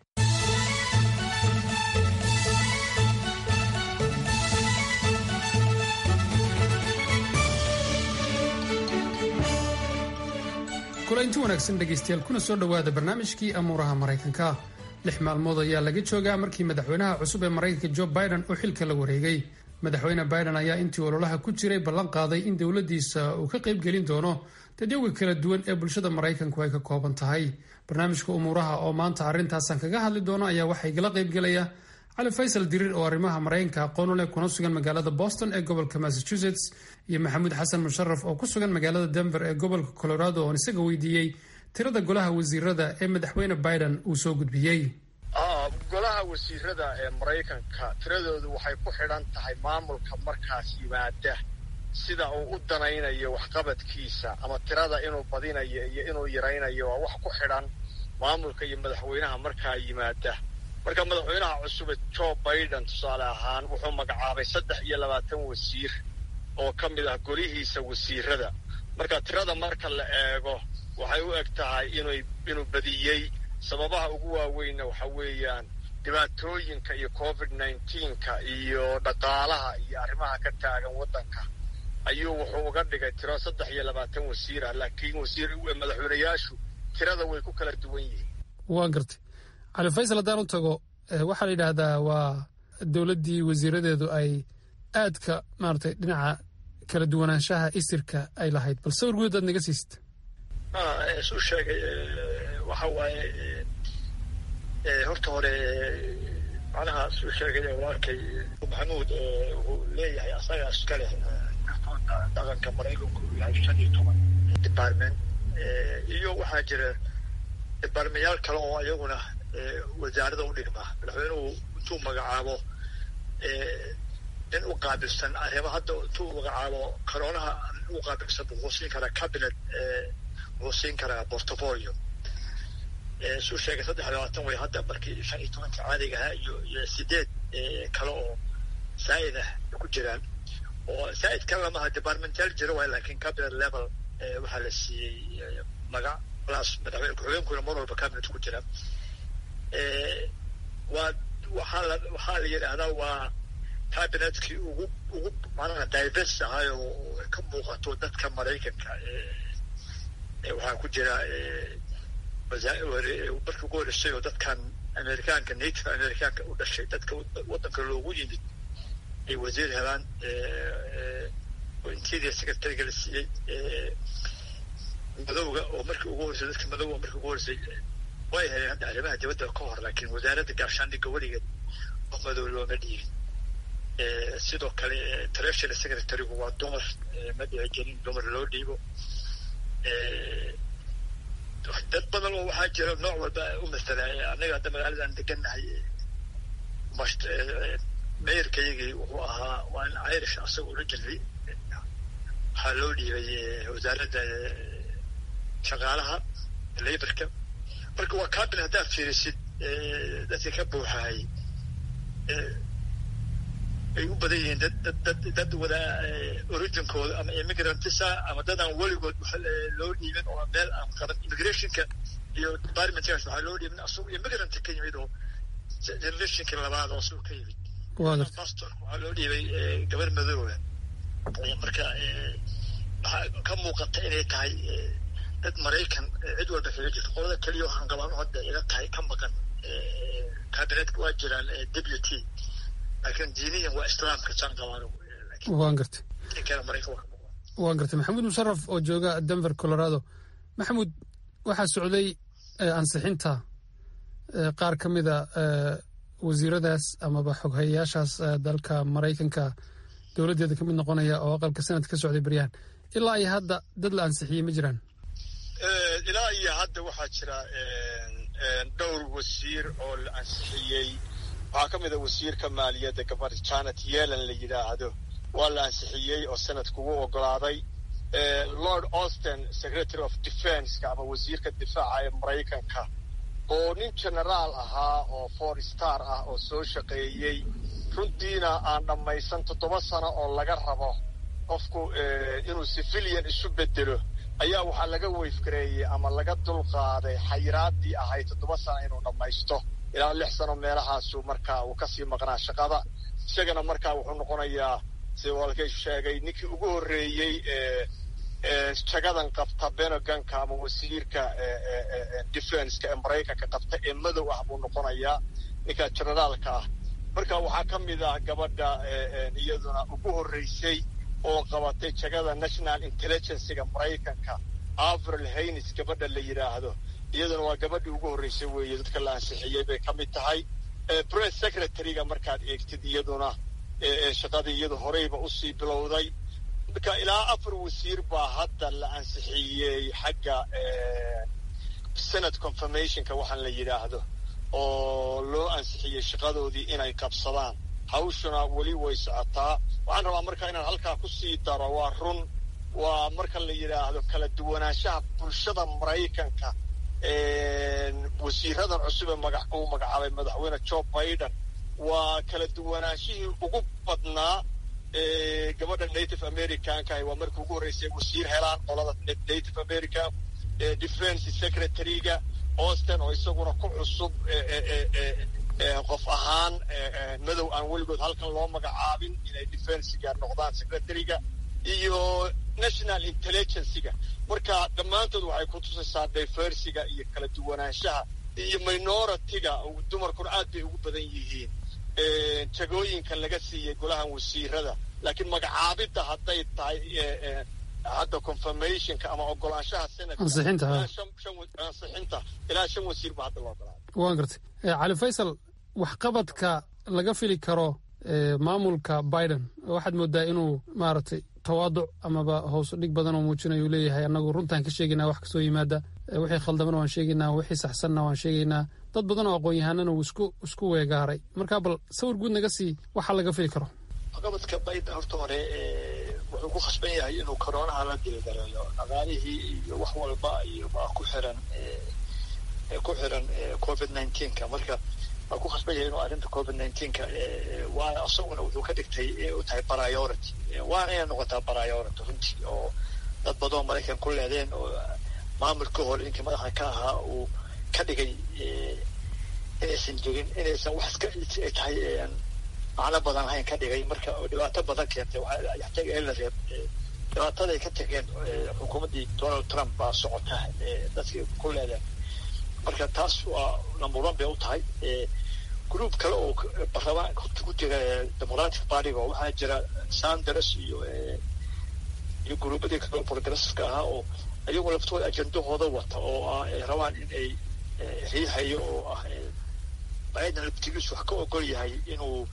kulaynti wanaagsan dhegaystayaal kuna soo dhowaada barnaamijkii amuuraha maraykanka lix maalmood ayaa laga joogaa markii madaxweynaha cusub ee maraykanka jo biden uu xilka la wareegay madaxweyne biden ayaa intii ololaha ku jiray ballan qaaday in dowladdiisa uu ka qaybgelin doono dadyoga kala duwan ee bulshada maraykanku ay ka kooban tahay barnaamijka umuuraha oo maanta arrintaasaan kaga hadli doono ayaa waxaa igala qaybgelaya cali faysal diriir oo arrimaha maraykanka aqoon u leh kuna sugan magaalada boston ee gobolka massachusetts iyo maxamuud xasan musharaf oo ku sugan magaalada denver ee gobolka colorado oon isaga weydiiyey tirada golaha wasiirada ee madaxweyne biden uu soo gudbiyey golaha wasiirada ee maraykanka tiradoodu waxay ku xidhan tahay maamulka markaas yimaada sida uu u danaynayo waxqabadkiisa ama tirada inuu badinayo iyo inuu yaraynayo waa wax ku xidhan maamulka iyo madaxweynaha markaa yimaada marka madaxweynaha cusube jo biden tusaale ahaan wuxuu magacaabay saddex iyo labaatan wasiir oo ka mid ah golihiisa wasiirada marka tirada marka la eego waxay u eg tahay inuu inuu badiyey sababaha ugu waaweynna waxa weeyaan dhibaatooyinka iyo covid nineteenka iyo dhaqaalaha iyo arrimaha ka taagan waddanka ayuu wuxuu uga dhigay tiro saddex iyo labaatan wasiir ah laakiin wasiir madaxweynayaashu tirada way ku kala duwan yihiin waa gartay cali faysal haddaan u tago waxaa la yidhaahdaa waa dowladdii wasiiradeedu ay aadka maaragtay dhinaca kala duwanaanshaha isirka ay lahayd bal sawir guud aad naga siisita isu sheegay waxa waaye horta hore macnaha suu sheegay walaalkay maxamuud wuxuu leeyahay asaga iska leh dhaqanka maraykanku uu yahay shan iyo toban department iyo waxaa jira departmentyaal kale oo iyaguna wasaarada u dhigma madaxweynuhu intuu magacaabo nin u qaabilsan arrimo hadda intuu magacaabo karoonaha nin u qaabilsan wuxuu siin karaa cabinet wuxuu siin karaa portfolio suu sheegay saddex labaatan way hadda markii shan iyo tobanka caadiga ahaa iyo iyo sideed kale oo saa'id ah ku jiraan oo saa'id kale lamaha departmental jiro waay laakiin cabinet level waxaa la siiyey magac plus madaxweyne ku-xigeenkuna mar walba cabinet ku jira waa waxaa la waxaa la yidhaahdaa waa cabinetkii ugu ugu macnaha diverse ahay oo ka muuqato dadka maraykanka waxaa ku jira markii ugu horeysay oo dadkan amerikaanka native amerikaanka u dhashay dadka waddanka loogu yimid ay wasiir helaan oo interior secretariga la siiyey madowga oo markii ugu horeysay dadka madowga markii ugu horeysay way heleen hadda arrimaha dibadda ka hor laakiin wasaaradda gaashaandhigga weligeed wax madow looma dhiibin sidoo kale treasury secretarigu waa dumar ma dhici jirin dumar loo dhiibo dad badan oo waxaa jira nooc walba u matala annaga hadda magaaladan degannahay meyrkaygii wuxuu ahaa waa in irish asaga originally waxaa loo dhiibay wasaaradda shaqaalaha laborka marka waa cabinet haddaad fiirisid dadka ka buuxahay ay u badan yihiin dad dad dad dad wada originkooda ama immigrantisa ama dad aan weligood loo dhiibin oo meel aan qaban immigrationka iyo departmentkaas waxaa loo dhiibin asagoo immigrant ka yimid oo generationka labaad oo asagoo ka yimid pastorka waxaa loo dhiibay gabar madooba marka waxaa ka muuqata inay tahay dad maraykan cid walba kaga jirto qolada keliya waxaan qabaan hadda ila tahay ka maqan cabinetka waa jiraan deputy laakiin diiniyan waa islaamka saan qabaan waan gartay waan gartay maxamuud musharaf oo jooga denver colorado maxamuud waxaa socday ansixinta qaar ka mida wasiiradaas amaba xoghayayaashaas dalka maraykanka dowladdeeda ka mid noqonaya oo aqalka sanadka ka socday baryahan ilaa iyo hadda dad la ansixiyey ma jiraan ilaa iyo hadda waxaa jira dhowr wasiir oo la ansixiyey waxaa ka mid a wasiirka maaliyadda gabadha janet yelan la yidhaahdo waa la ansixiyey oo sanadku u ogolaaday lord austin secretary of defenska ama wasiirka difaaca ee maraykanka oo nin genaraal ahaa oo four star ah oo soo shaqeeyey runtiina aan dhammaysan toddoba sano oo laga rabo qofku inuu civilian isu bedelo ayaa waxaa laga weyfgareeyey ama laga dulqaaday xayiraadii ahayd toddoba sano inuu dhammaysto ilaa lix sano meelahaasu markaa uu kasii maqnaa shaqada isagana markaa wuxuu noqonayaa sida walkay sheegay ninkii ugu horreeyey jagadan qabta beneganka ama wasiirka defenska ee maraykanka qabta ee madow ah buu noqonayaa ninka generaalka ah marka waxaa ka mid ah gabadha iyaduna ugu horreysay oo qabatay jagada national intelligencega maraykanka avril haynes gabadha la yidhaahdo iyaduna waa gabadhii ugu horreysay weeye dadka la ansixiyey bay ka mid tahay press secretaryga markaad eegtid iyaduna shaqadii iyadu horeyba usii bilowday marka ilaa afar wasiir baa hadda la ansixiyey xagga senate confirmationka waxaan la yidhaahdo oo loo ansixiyey shaqadoodii inay qabsadaan hawshuna weli way socotaa waxaan rabaa marka inaan halkaa kusii daro waa run waa marka la yidhaahdo kala duwanaanshaha bulshada maraykanka wasiiradan cusub ee maga uu magacaabay madaxweyne joe biden waa kala duwanaanshihii ugu badnaa gabadha native americanka waa markii ugu horreysay wasiir helaan qolada native american defense secretaryga austin oo isaguna ku cusub qof ahaan madow aan weligood halkan loo magacaabin inay defensiga noqdaan secretaryga iyo national intelligencega marka dhammaantood waxay ku tusaysaa diversiga iyo kala duwanaanshaha iyo minoritiga dumarkuna aad bay ugu badan yihiin jagooyinka laga siiyey golahan wasiirada laakiin magacaabidda hadday tahay hadda confirmationka ama ogolaanshaha ansixinta ilaa shan wasiir ba hadda loo ogolaaday waan gartay cali faysal waxqabadka laga fili karo maamulka biden waxaad moodaa inuu maaragtay tawaaduc amaba hoos dhig badan oo muujinayo uu leeyahay annagu runtaan ka sheegaynaa wax kasoo yimaada wixii khaldamana waan sheegaynaa wixii saxsanna waan sheegaynaa dad badan oo aqoon-yahanana uu isku isku weegaaray marka bal sawir guud naga sii waxa laga fili karo waxqabadka biden horta hore wuxuu ku khasban yahay inuu koronaha la dilgareeyo dhaqaalihii iyo wax walba iyo baa ku xiran ku xiran covid nineteenka marka waa ku khasban yahay inuu arrinta covid nineteenka waana isaguna wuxuu ka dhigtay u tahay priority waana inay noqotaa priority runtii oo dad badanoo maraykan ku leedeen oo maamulka hore ninkii madaxa ka ahaa uu ka dhigay inaysan jirin inaysan wax iska tahay macno badan lahayn ka dhigay marka dhibaato badan keentay waxyaataga in la reeb dhibaataday ka tageen xukuumaddii donald trump baa socota dadkii ku leedeen marka taas waa number one bay u tahay group kale oo barlamaan ku jira democratic partyga oo waxaa jira sanders iyo iyo gruubadii kale progressiveska ahaa oo iyagoo laftooda ajendahooda wata oo ah ay rabaan in ay riixayo oo ah biden laftigiisu wax ka ogol yahay inuu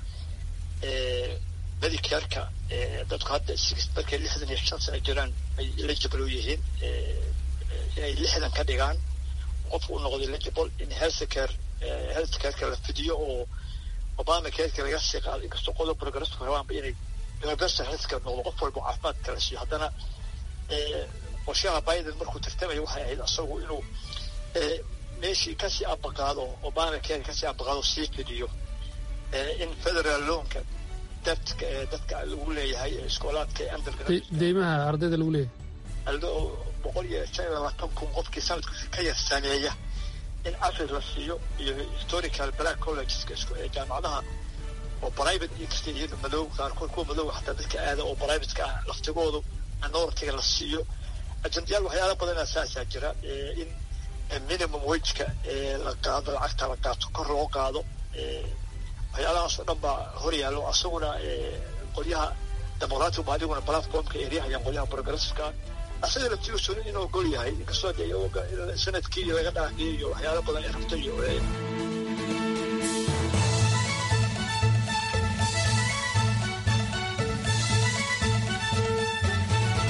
medicareka dadku hadda markay lixdan iyo shan sano jiraan ay eligible u yihiin inay lixdan ka dhigaan qofku u noqdo eligible in healthcare healthcareka la fidiyo oo obama careka laga sii qaado inkastoo qodob progressive rabaanba inay universal healthcare noqdo qof walba caafimaadka la siiyo haddana qorshaha biden markuu tartamaya waxay ahayd isagu inuu meeshii kasii abaqaado obama care kasii abaqaado sii fidiyo in federal loanka dadka dadka lagu leeyahay iskoolaadka deymaha ardayda lagu leeyahay boqol iyo shan iyo labaatan kun qofkii sanadkiisa ka yar sameeya in afrid la siiyo iyo historical black collegeska jaamacadaha oo private inkasta iyada madow qaarkood kuwa madow xataa dadka aada oo privateka ah laftigoodu minoritiga la siiyo ajendayaal waxyaala badan asaasaa jira in minimum wageka la qaado lacagta la qaato kor loo qaado waxyaalahaas oo dhan baa hor yaallo asaguna qolyaha democratic ba adiguna platformka eryahayaan qolyaha progressiveka asaga laftigiisu inuu ogol yahay inkastoo de sanadkii iyo laga dhaafiyey iyo waxyaala badan ay rabto iyo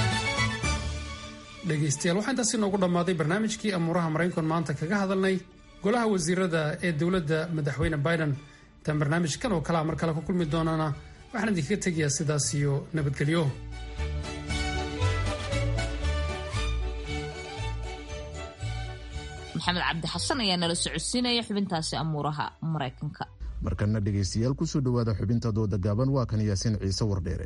dhegaystayaal waxaa intaasi noogu dhammaaday barnaamijkii amuuraha maraykan maanta kaga hadalnay golaha wasiirada ee dowladda madaxweyne biden intaan barnaamijkan oo kalea mar kale ku kulmi doonana waxaan idinkaga tegayaa sidaas iyo nabadgelyo maxamed cabdi xasan ayaa nala socodsiinaya xubintaasi amuuraha maraykanka markana dhegaystayaal kusoo dhowaada xubinta dooda gaaban waa kan yaasiin ciise wardheere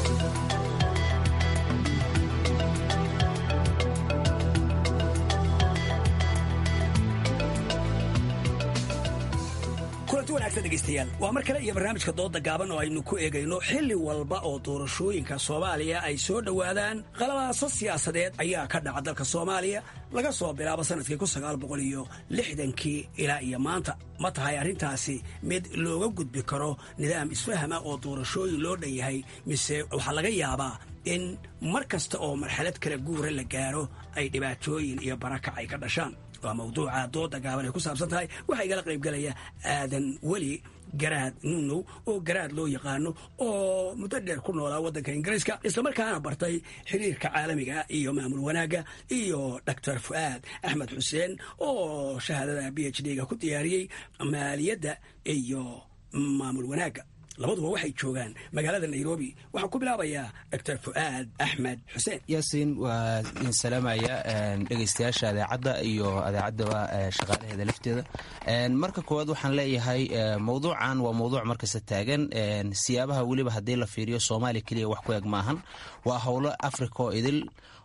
kulanti wanaagsan dhegaystayaal waa mar kale iyo barnaamijka dooda gaaban oo aynu ku eegayno xilli walba oo doorashooyinka soomaaliya ay soo dhowaadaan qalabaaso siyaasadeed ayaa ka dhaca dalka soomaaliya laga soo bilaabo sanadkii kun sagaal boqol iyo lixdankii ilaa iyo maanta ma tahay arrintaasi mid looga gudbi karo nidaam isfahama oo doorashooyin loo dhan yahay mise waxaa laga yaabaa in mar kasta oo marxalad kala guura la gaaro ay dhibaatooyin iyo barakac ay ka dhashaan waa mawduuca dooda gaaban ay ku saabsan tahay waxaa igala qaybgalaya aadan weli garaad nunow oo garaad loo yaqaano oo muddo dheer ku noolaa waddanka ingiriiska islamarkaana bartay xiriirka caalamiga iyo maamul wanaagga iyo doctor fu'aad axmed xuseen oo shahaadada b h d-ga ku diyaariyey maaliyadda iyo maamul wanaagga labaduba waxay joogaan magaalada nairobi waxaan ku bilaabayaa doctor fu'aad axmed xuseen yaasiin waa idin salaamaya dhegaystayaasha adeecadda iyo adeecaddaba shaqaalaheeda lafteeda marka koowaad waxaan leeyahay mowduucan waa mowduuc markasta taagan siyaabaha weliba haddii la fiiriyo soomaaliya keliya wax ku eg maahan waa howlo africa oo idil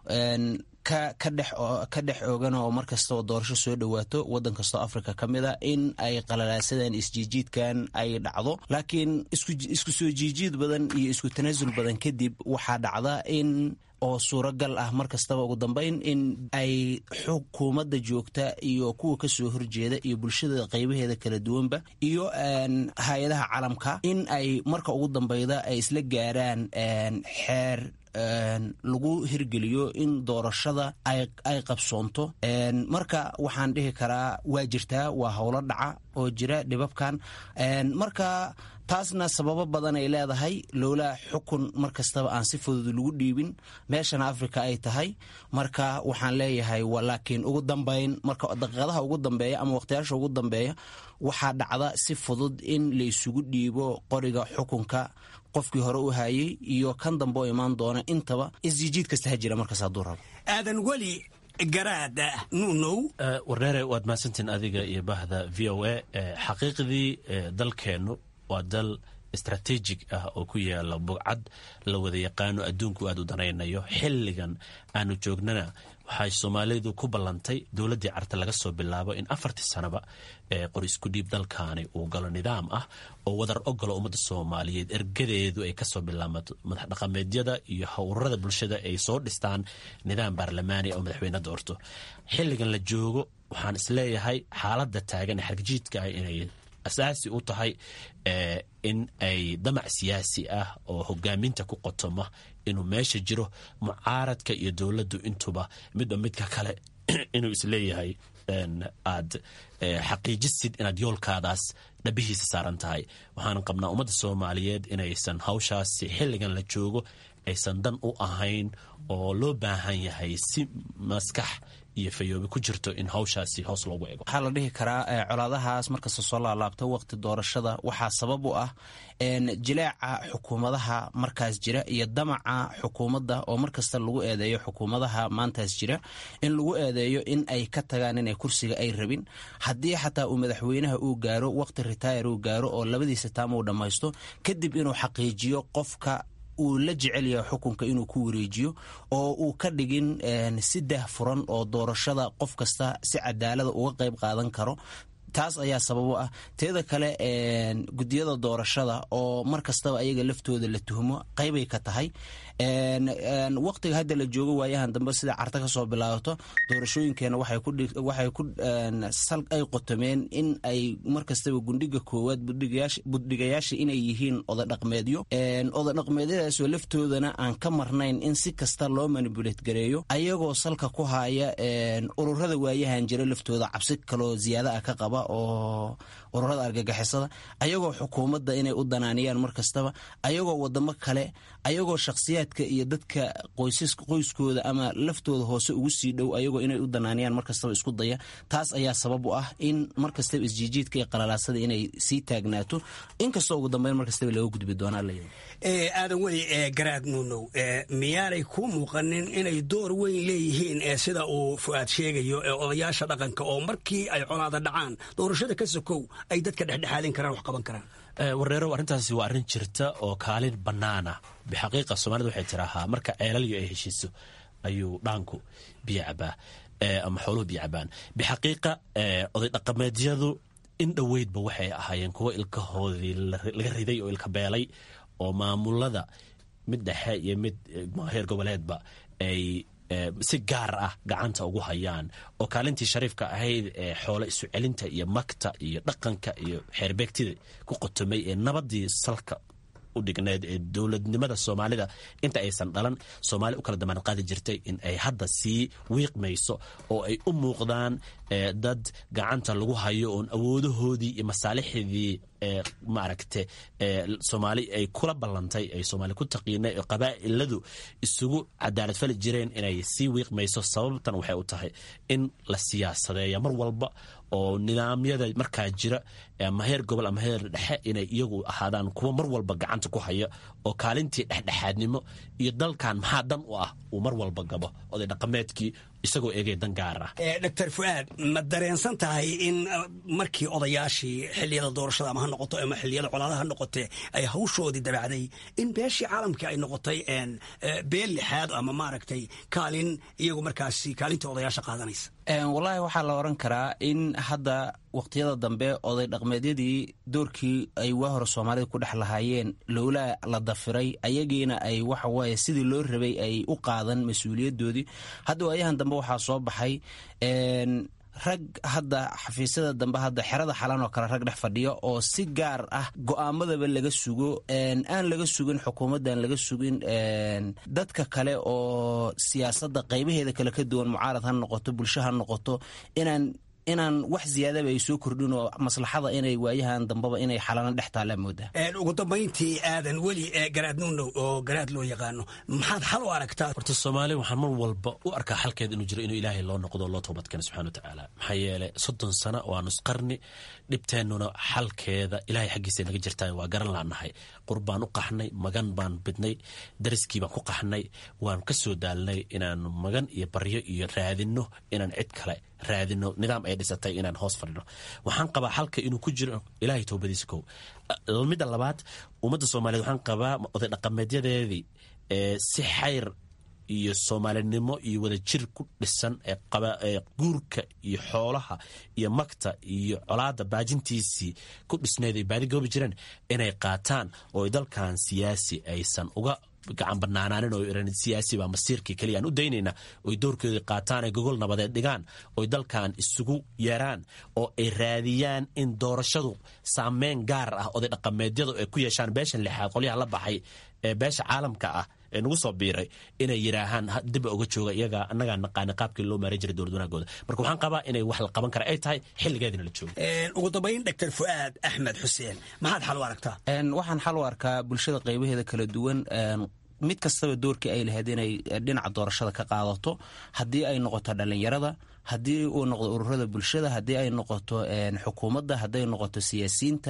ka dhex oogan oo mar kasta oo doorasho soo dhowaato waddan kastoo africa ka mid a in ay qalalaasadaan isjiijiidkan ay dhacdo laakiin isku soo jiijiid badan iyo isku tanaasul badan kadib waxaa dhacda in oo suuragal ah mar kastaba ugu dambeyn in ay xukuumadda joogta iyo kuwa ka soo horjeeda iyo bulshada qaybaheeda kala duwanba iyo hay-adaha caalamka in ay marka ugu dambeyda ay isla gaaraan xeer lagu hirgeliyo in doorashada ay qabsoonto marka waxaan dhihi karaa waa jirtaa waa howlo dhaca oo jira dhibabkan marka taasna sababo badan ay leedahay lowlaa xukun mar kastaba aan si fudud lagu dhiibin meeshana africa ay tahay marka waxaan leeyahay laakiin ugu dambeyn marka daqiiqadaha ugu dambeeya ama waqtiyaasha ugu dambeeya waxaa dhacda si fudud in laysugu dhiibo qoriga xukunka qofkii hore u hayay iyo kan dambe oo imaan doona intaba isjiijiid kasta ha jira markaas hadduu rabo aadan weli garaada nunow warneere waad mahadsantiin adiga iyo bahda v o a xaqiiqdii dalkeennu waa dal istrateejig ah oo ku yaala bugcad la wada yaqaano adduunku aad u danaynayo xilligan aanu joognana waxay soomaalidu ku ballantay dowladdii carta laga soo bilaabo in afartii sanaba ee qor isku dhiib dalkaani uu galo nidaam ah oo wadar ogolo ummadda soomaaliyeed ergadeedu ay kasoo bilaamato madax dhaqameedyada iyo howrada bulshada ay soo dhistaan nidaam baarlamaani oo madaxweyne doorto xilligan la joogo waxaan isleeyahay xaaladda taagan ee xargajiidka ah inay asaasi u tahay in ay damac siyaasi ah oo hogaaminta ku qotoma inuu meesha jiro mucaaradka iyo dowladdu intuba midba midka kale inuu isleeyahay aad xaqiijisid inaad yoolkaadaas dhabihiisa saaran tahay waxaan qabnaa ummadda soomaaliyeed inaysan hawshaasi xilligan la joogo aysan dan u ahayn oo loo baahan yahay si maskax iyo fayoobi ku jirto in hawshaasi hoos loogu ego waxaa la dhihi karaa colaadahaas markasta soo laalaabto waqti doorashada waxaa sabab u ah jileeca xukuumadaha markaas jira iyo damaca xukuumadda oo markasta lagu eedeeyo xukuumadaha maantaas jira in lagu eedeeyo in ay ka tagaan inay kursiga ay rabin haddii xataa uu madaxweynaha uu gaaro waqti ritaayar uu gaaro oo labadiisa taam uu dhammaysto kadib inuu xaqiijiyo qofka uu la jecel yahay xukunka inuu ku wareejiyo oo uu ka dhigin si dah furan oo doorashada qof kasta si cadaalada uga qayb qaadan karo taas ayaa sababo ah teeda kale gudiyada doorashada oo mar kastaba ayaga laftooda la tuhmo qaybay ka tahay waqtiga hadda la joogo waayahan dambe sida carta ka soo bilaabato doorashooyinkeena waxay ku sal ay qotomeen in ay mar kastaba gundhiga koowaad budhigayaasha inay yihiin odadhaqmeedyo odadhaqmeedyadaasoo laftoodana aan ka marnayn in si kasta loo manibulet gareeyo ayagoo salka ku haya ururada waayahan jira laftooda cabsi kaloo ziyaada ah ka qaba oo ururada argagixisada ayagoo xukuumadda inay u danaaniyaan mar kastaba ayagoo wadamo kale ayagoo shakhsiyaad shakhsiyaadka iyo dadka qoyskooda ama laftooda hoose ugu sii dhow ayagoo inay u danaaniyaan markastaba isku daya taas ayaa sabab u ah in markastaba isjiijiidka iyo qalalaasada inay sii taagnaato inkastoo ugu dambeyn markastaba laga gudbi doonaa la aadan weli garaad nuunow miyaanay ku muuqanin inay door weyn leeyihiin sida uu fu'aad sheegayo odayaasha dhaqanka oo markii ay colaada dhacaan doorashada ka sokow ay dadka dhexdhexaadin karaan wax qaban karaan wareerow arrintaasi waa arrin jirta oo kaalin bannaana bixaqiiqa soomaalida waxay tiraahaa marka ceelalyo ay heshiiso ayuu dhaanku biyo cabaa ama xooluhu biyo cabaan bixaqiiqa oday dhaqameedyadu in dhoweydba waxay ahaayeen kuwo ilkahoodii laga riday oo ilka beelay oo maamulada mid dhexe iyo mid heer goboleedba ay si gaar ah gacanta ugu hayaan oo kaalintii shariifka ahayd ee xoolo isu celinta iyo magta iyo dhaqanka iyo xeerbeegtida ku qotomay ee nabadii salka u dhigneed ee dowladnimada soomaalida inta aysan dhalan soomaali u kala damaanad qaadi jirtay in ay hadda sii wiiqmayso oo ay u muuqdaan dad gacanta lagu hayo oon awoodahoodii iyo masaalixdii maaragte soomaali ay kula ballantay ay soomaali ku taqiinay oo qabaa'iladu isugu cadaalad fali jireen inay sii wiiqmayso sababtan waxay u tahay in la siyaasadeeya mar walba oo nidaamyada markaa jira ama heer gobol ama heer dhexe inay iyagu ahaadaan kuwa mar walba gacanta ku haya oo kaalintii dhexdhexaadnimo iyo dalkan maxaa dan u ah uu mar walba gabo oday dhaqameedkii isagoo eegay dan gaar ah doctor fuaad ma dareensan tahay in markii odayaashii xiliyada doorashada ama ha noqoto ama xiliyada colaadaha ha noqotee ay hawshoodii dabacday in beeshii caalamkii ay noqotay beel lixaad ama maaragtay kaalin iyagu markaasi kaalintii odayaasha qaadanaysa wallaahi waxaa la oran karaa in hadda waqtiyada dambe oday dhaqmeedyadii doorkii ay waa hore soomaalida ku dhex lahaayeen lowlaa la dafiray ayagiina ay waxawaaye sidii loo rabay ay u qaadan mas-uuliyadoodii hadda waayahan dambe waxaa soo baxay rag hadda xafiisyada dambe hadda xerada xalan oo kale rag dhex fadhiyo oo si gaar ah go'aamadaba laga sugo aan laga sugin xukuumaddan laga sugin dadka kale oo siyaasadda qaybaheeda kale ka duwan mucaarad ha noqoto bulsho ha noqoto inaan inaan wax ziyaadaba ay soo kordhin oo maslaxada inay waayahan dambaba inay xalana dhex taalaa moodaa ugu dambayntii aadan weli garaad nuunow oo garaad loo yaqaano maxaad xal u aragtaa horta soomaali waxaan mar walba u arkaa xalkeeda inuu jiro inuu ilaahay loo noqdo loo toobadkeeno subxana watacaala maxaa yeelay soddon sano waa nusqarni dhibteennuna xalkeeda ilaahay xaggiisa naga jirtaan waa garan laanahay qur baan u qaxnay magan baan bidnay dariskii baan ku qaxnay waan ka soo daalnay inaan magan iyo baryo iyo raadinno inaan cid kale raadino nidaam ay dhisatay inaan hoos fadhino waxaan qabaa xalka inuu ku jiro ilaahay towbadiisa kow midda labaad ummadda soomaaliyeed waxaan qabaa oday dhaqameedyadeedii si xayr iyo soomaalinimo iyo wadajir ku dhisan ee guurka iyo xoolaha iyo magta iyo colaada baajintiisii ku dhisneed ay baadi goobi jireen inay qaataan oo dalkan siyaasi aysan uga gacan banaanaanin oo iran siyaasi baa masiirkii keliya aan u daynayna oy doorkoodii qaataan ay gogol nabadeed dhigaan oy dalkan isugu yeeraan oo ay raadiyaan in doorashadu saameyn gaar ah oday dhaqameedyadu ay ku yeeshaan beeshan lixaad qolyaha la baxay ee beesha caalamka ah ee nagu soo biiray inay yidhaahaan diba uga jooga iyaga annagaa naqaani qaabkii loo maaran jiray dowlad wanaagooda marka waxaan qabaa inay wax la qaban kara ay tahay xilligeedina la joogo ugu dambayn doctor fu'aad axmed xuseen maxaad xal u aragtaa waxaan xal u arkaa bulshada qaybaheeda kala duwan mid kastaba doorkii ay lahayd inay dhinaca doorashada ka qaadato haddii ay noqoto dhallinyarada haddii uu noqdo ururada bulshada haddii ay noqoto xukuumadda hadday noqoto siyaasiyiinta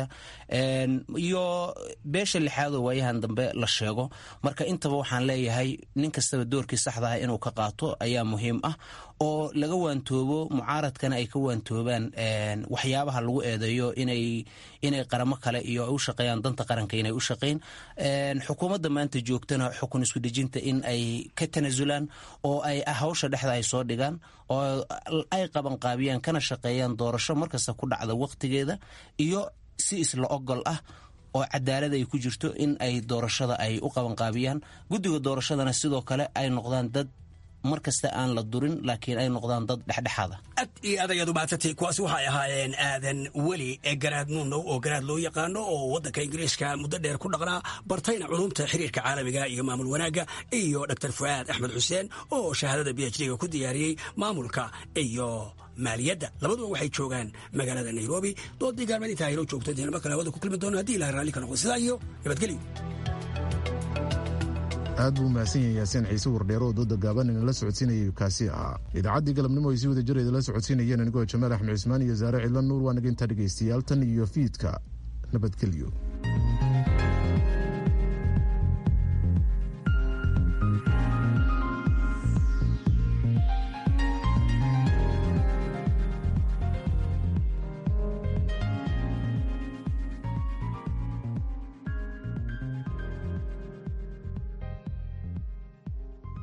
iyo beesha lixaadoo waayahan dambe la sheego marka intaba waxaan leeyahay nin kastaba doorkii saxda ah inuu ka qaato ayaa muhiim ah oo laga waantoobo mucaaradkana ay ka waantoobaan waxyaabaha lagu eedeeyo inay inay qaramo kale iyo u shaqeeyaan danta qaranka inay u shaqeyn xukuumadda maanta joogtana xukun isku dhejinta in ay ka tanasulaan oo ay hawsha dhexda ay soo dhigaan oo ay qabanqaabiyaan kana shaqeeyaan doorasho markasta ku dhacda waqtigeeda iyo si isla ogol ah oo cadaalad ay ku jirto in ay doorashada ay u qabanqaabiyaan guddiga doorashadana sidoo kale ay noqdaan dad mar kasta aan la durin laakiin ay noqdaan dad dhexdhexaada ad iyo aad ayaad u mahadsantay kuwaasi waxay ahaayeen aadan weli ee garaad nuunow oo garaad loo yaqaano oo waddanka ingiriiska muddo dheer ku dhaqnaa bartayna culumta xiriirka caalamiga iyo maamul wanaagga iyo doctor fu'aad axmed xuseen oo shahaadada b h d-ga ku diyaariyey maamulka iyo maaliyadda labaduba waxay joogaan magaalada nairobi doodii gaalmeed intaa haylo joogto deenama kale hawada ku kulmi doono haddii ilahay raalli ka noqdo sidaa iyo nabadgelyo aad buu mahadsan yahay yaasiin ciise wardheero oo dooda gaaban inala socodsiinayay kaasi ahaa idaacaddii galabnimo ay si wada jir idinla socodsiinayeen anigoo jamaal axmed cismaan iyo saare cidla nuur waa naga intaa dhegaystayaal tan iyo fiidka nabadgelyo